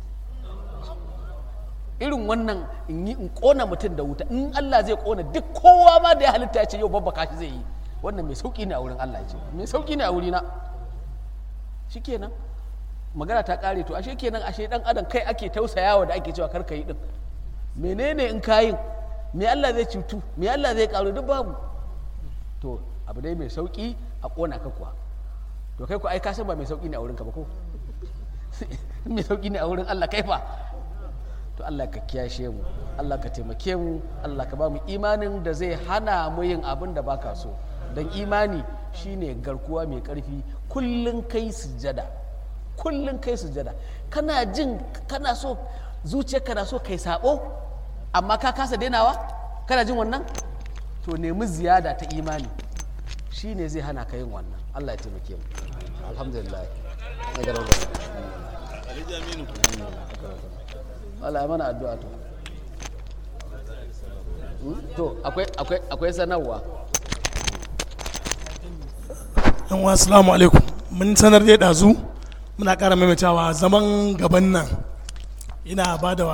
irin wannan in yi in ƙona mutum da wuta in Allah zai ƙona duk kowa ma da ya halitta ya ce yau babbaka shi zai yi wannan mai sauƙi ne a wurin Allah ce mai sauƙi ne a wurina shikenan magana ta ƙare to ashe kenan ashe dan adam kai ake tausayawa da ake cewa kar ka yi din menene in kayin me Allah zai cutu me Allah zai karu duk babu to abu dai mai sauƙi a ƙona ka kuwa to kai ku ai ka san ba mai sauƙi ne a wurinka ba ko mai sauƙi ne a wurin Allah kai fa to Allah ka kiyashe mu Allah ka taimake mu Allah ka ba mu imanin da zai hana mu yin abin da baka so don imani shine garkuwa mai karfi kullun kai sujjada kullun kai sujjada kana jin kana so zuciya kana so kai sabo amma ka kasa dainawa kana jin wannan to nemi ziyada ta imani shine zai hana ka yin wannan Allah ya taimake mu alhamdulillah Allah ya mana addu'a to to akwai akwai akwai sanarwa yan wa assalamu alaikum mun sanar da ɗazu muna ƙara maimaitawa zaman gaban nan ina ba da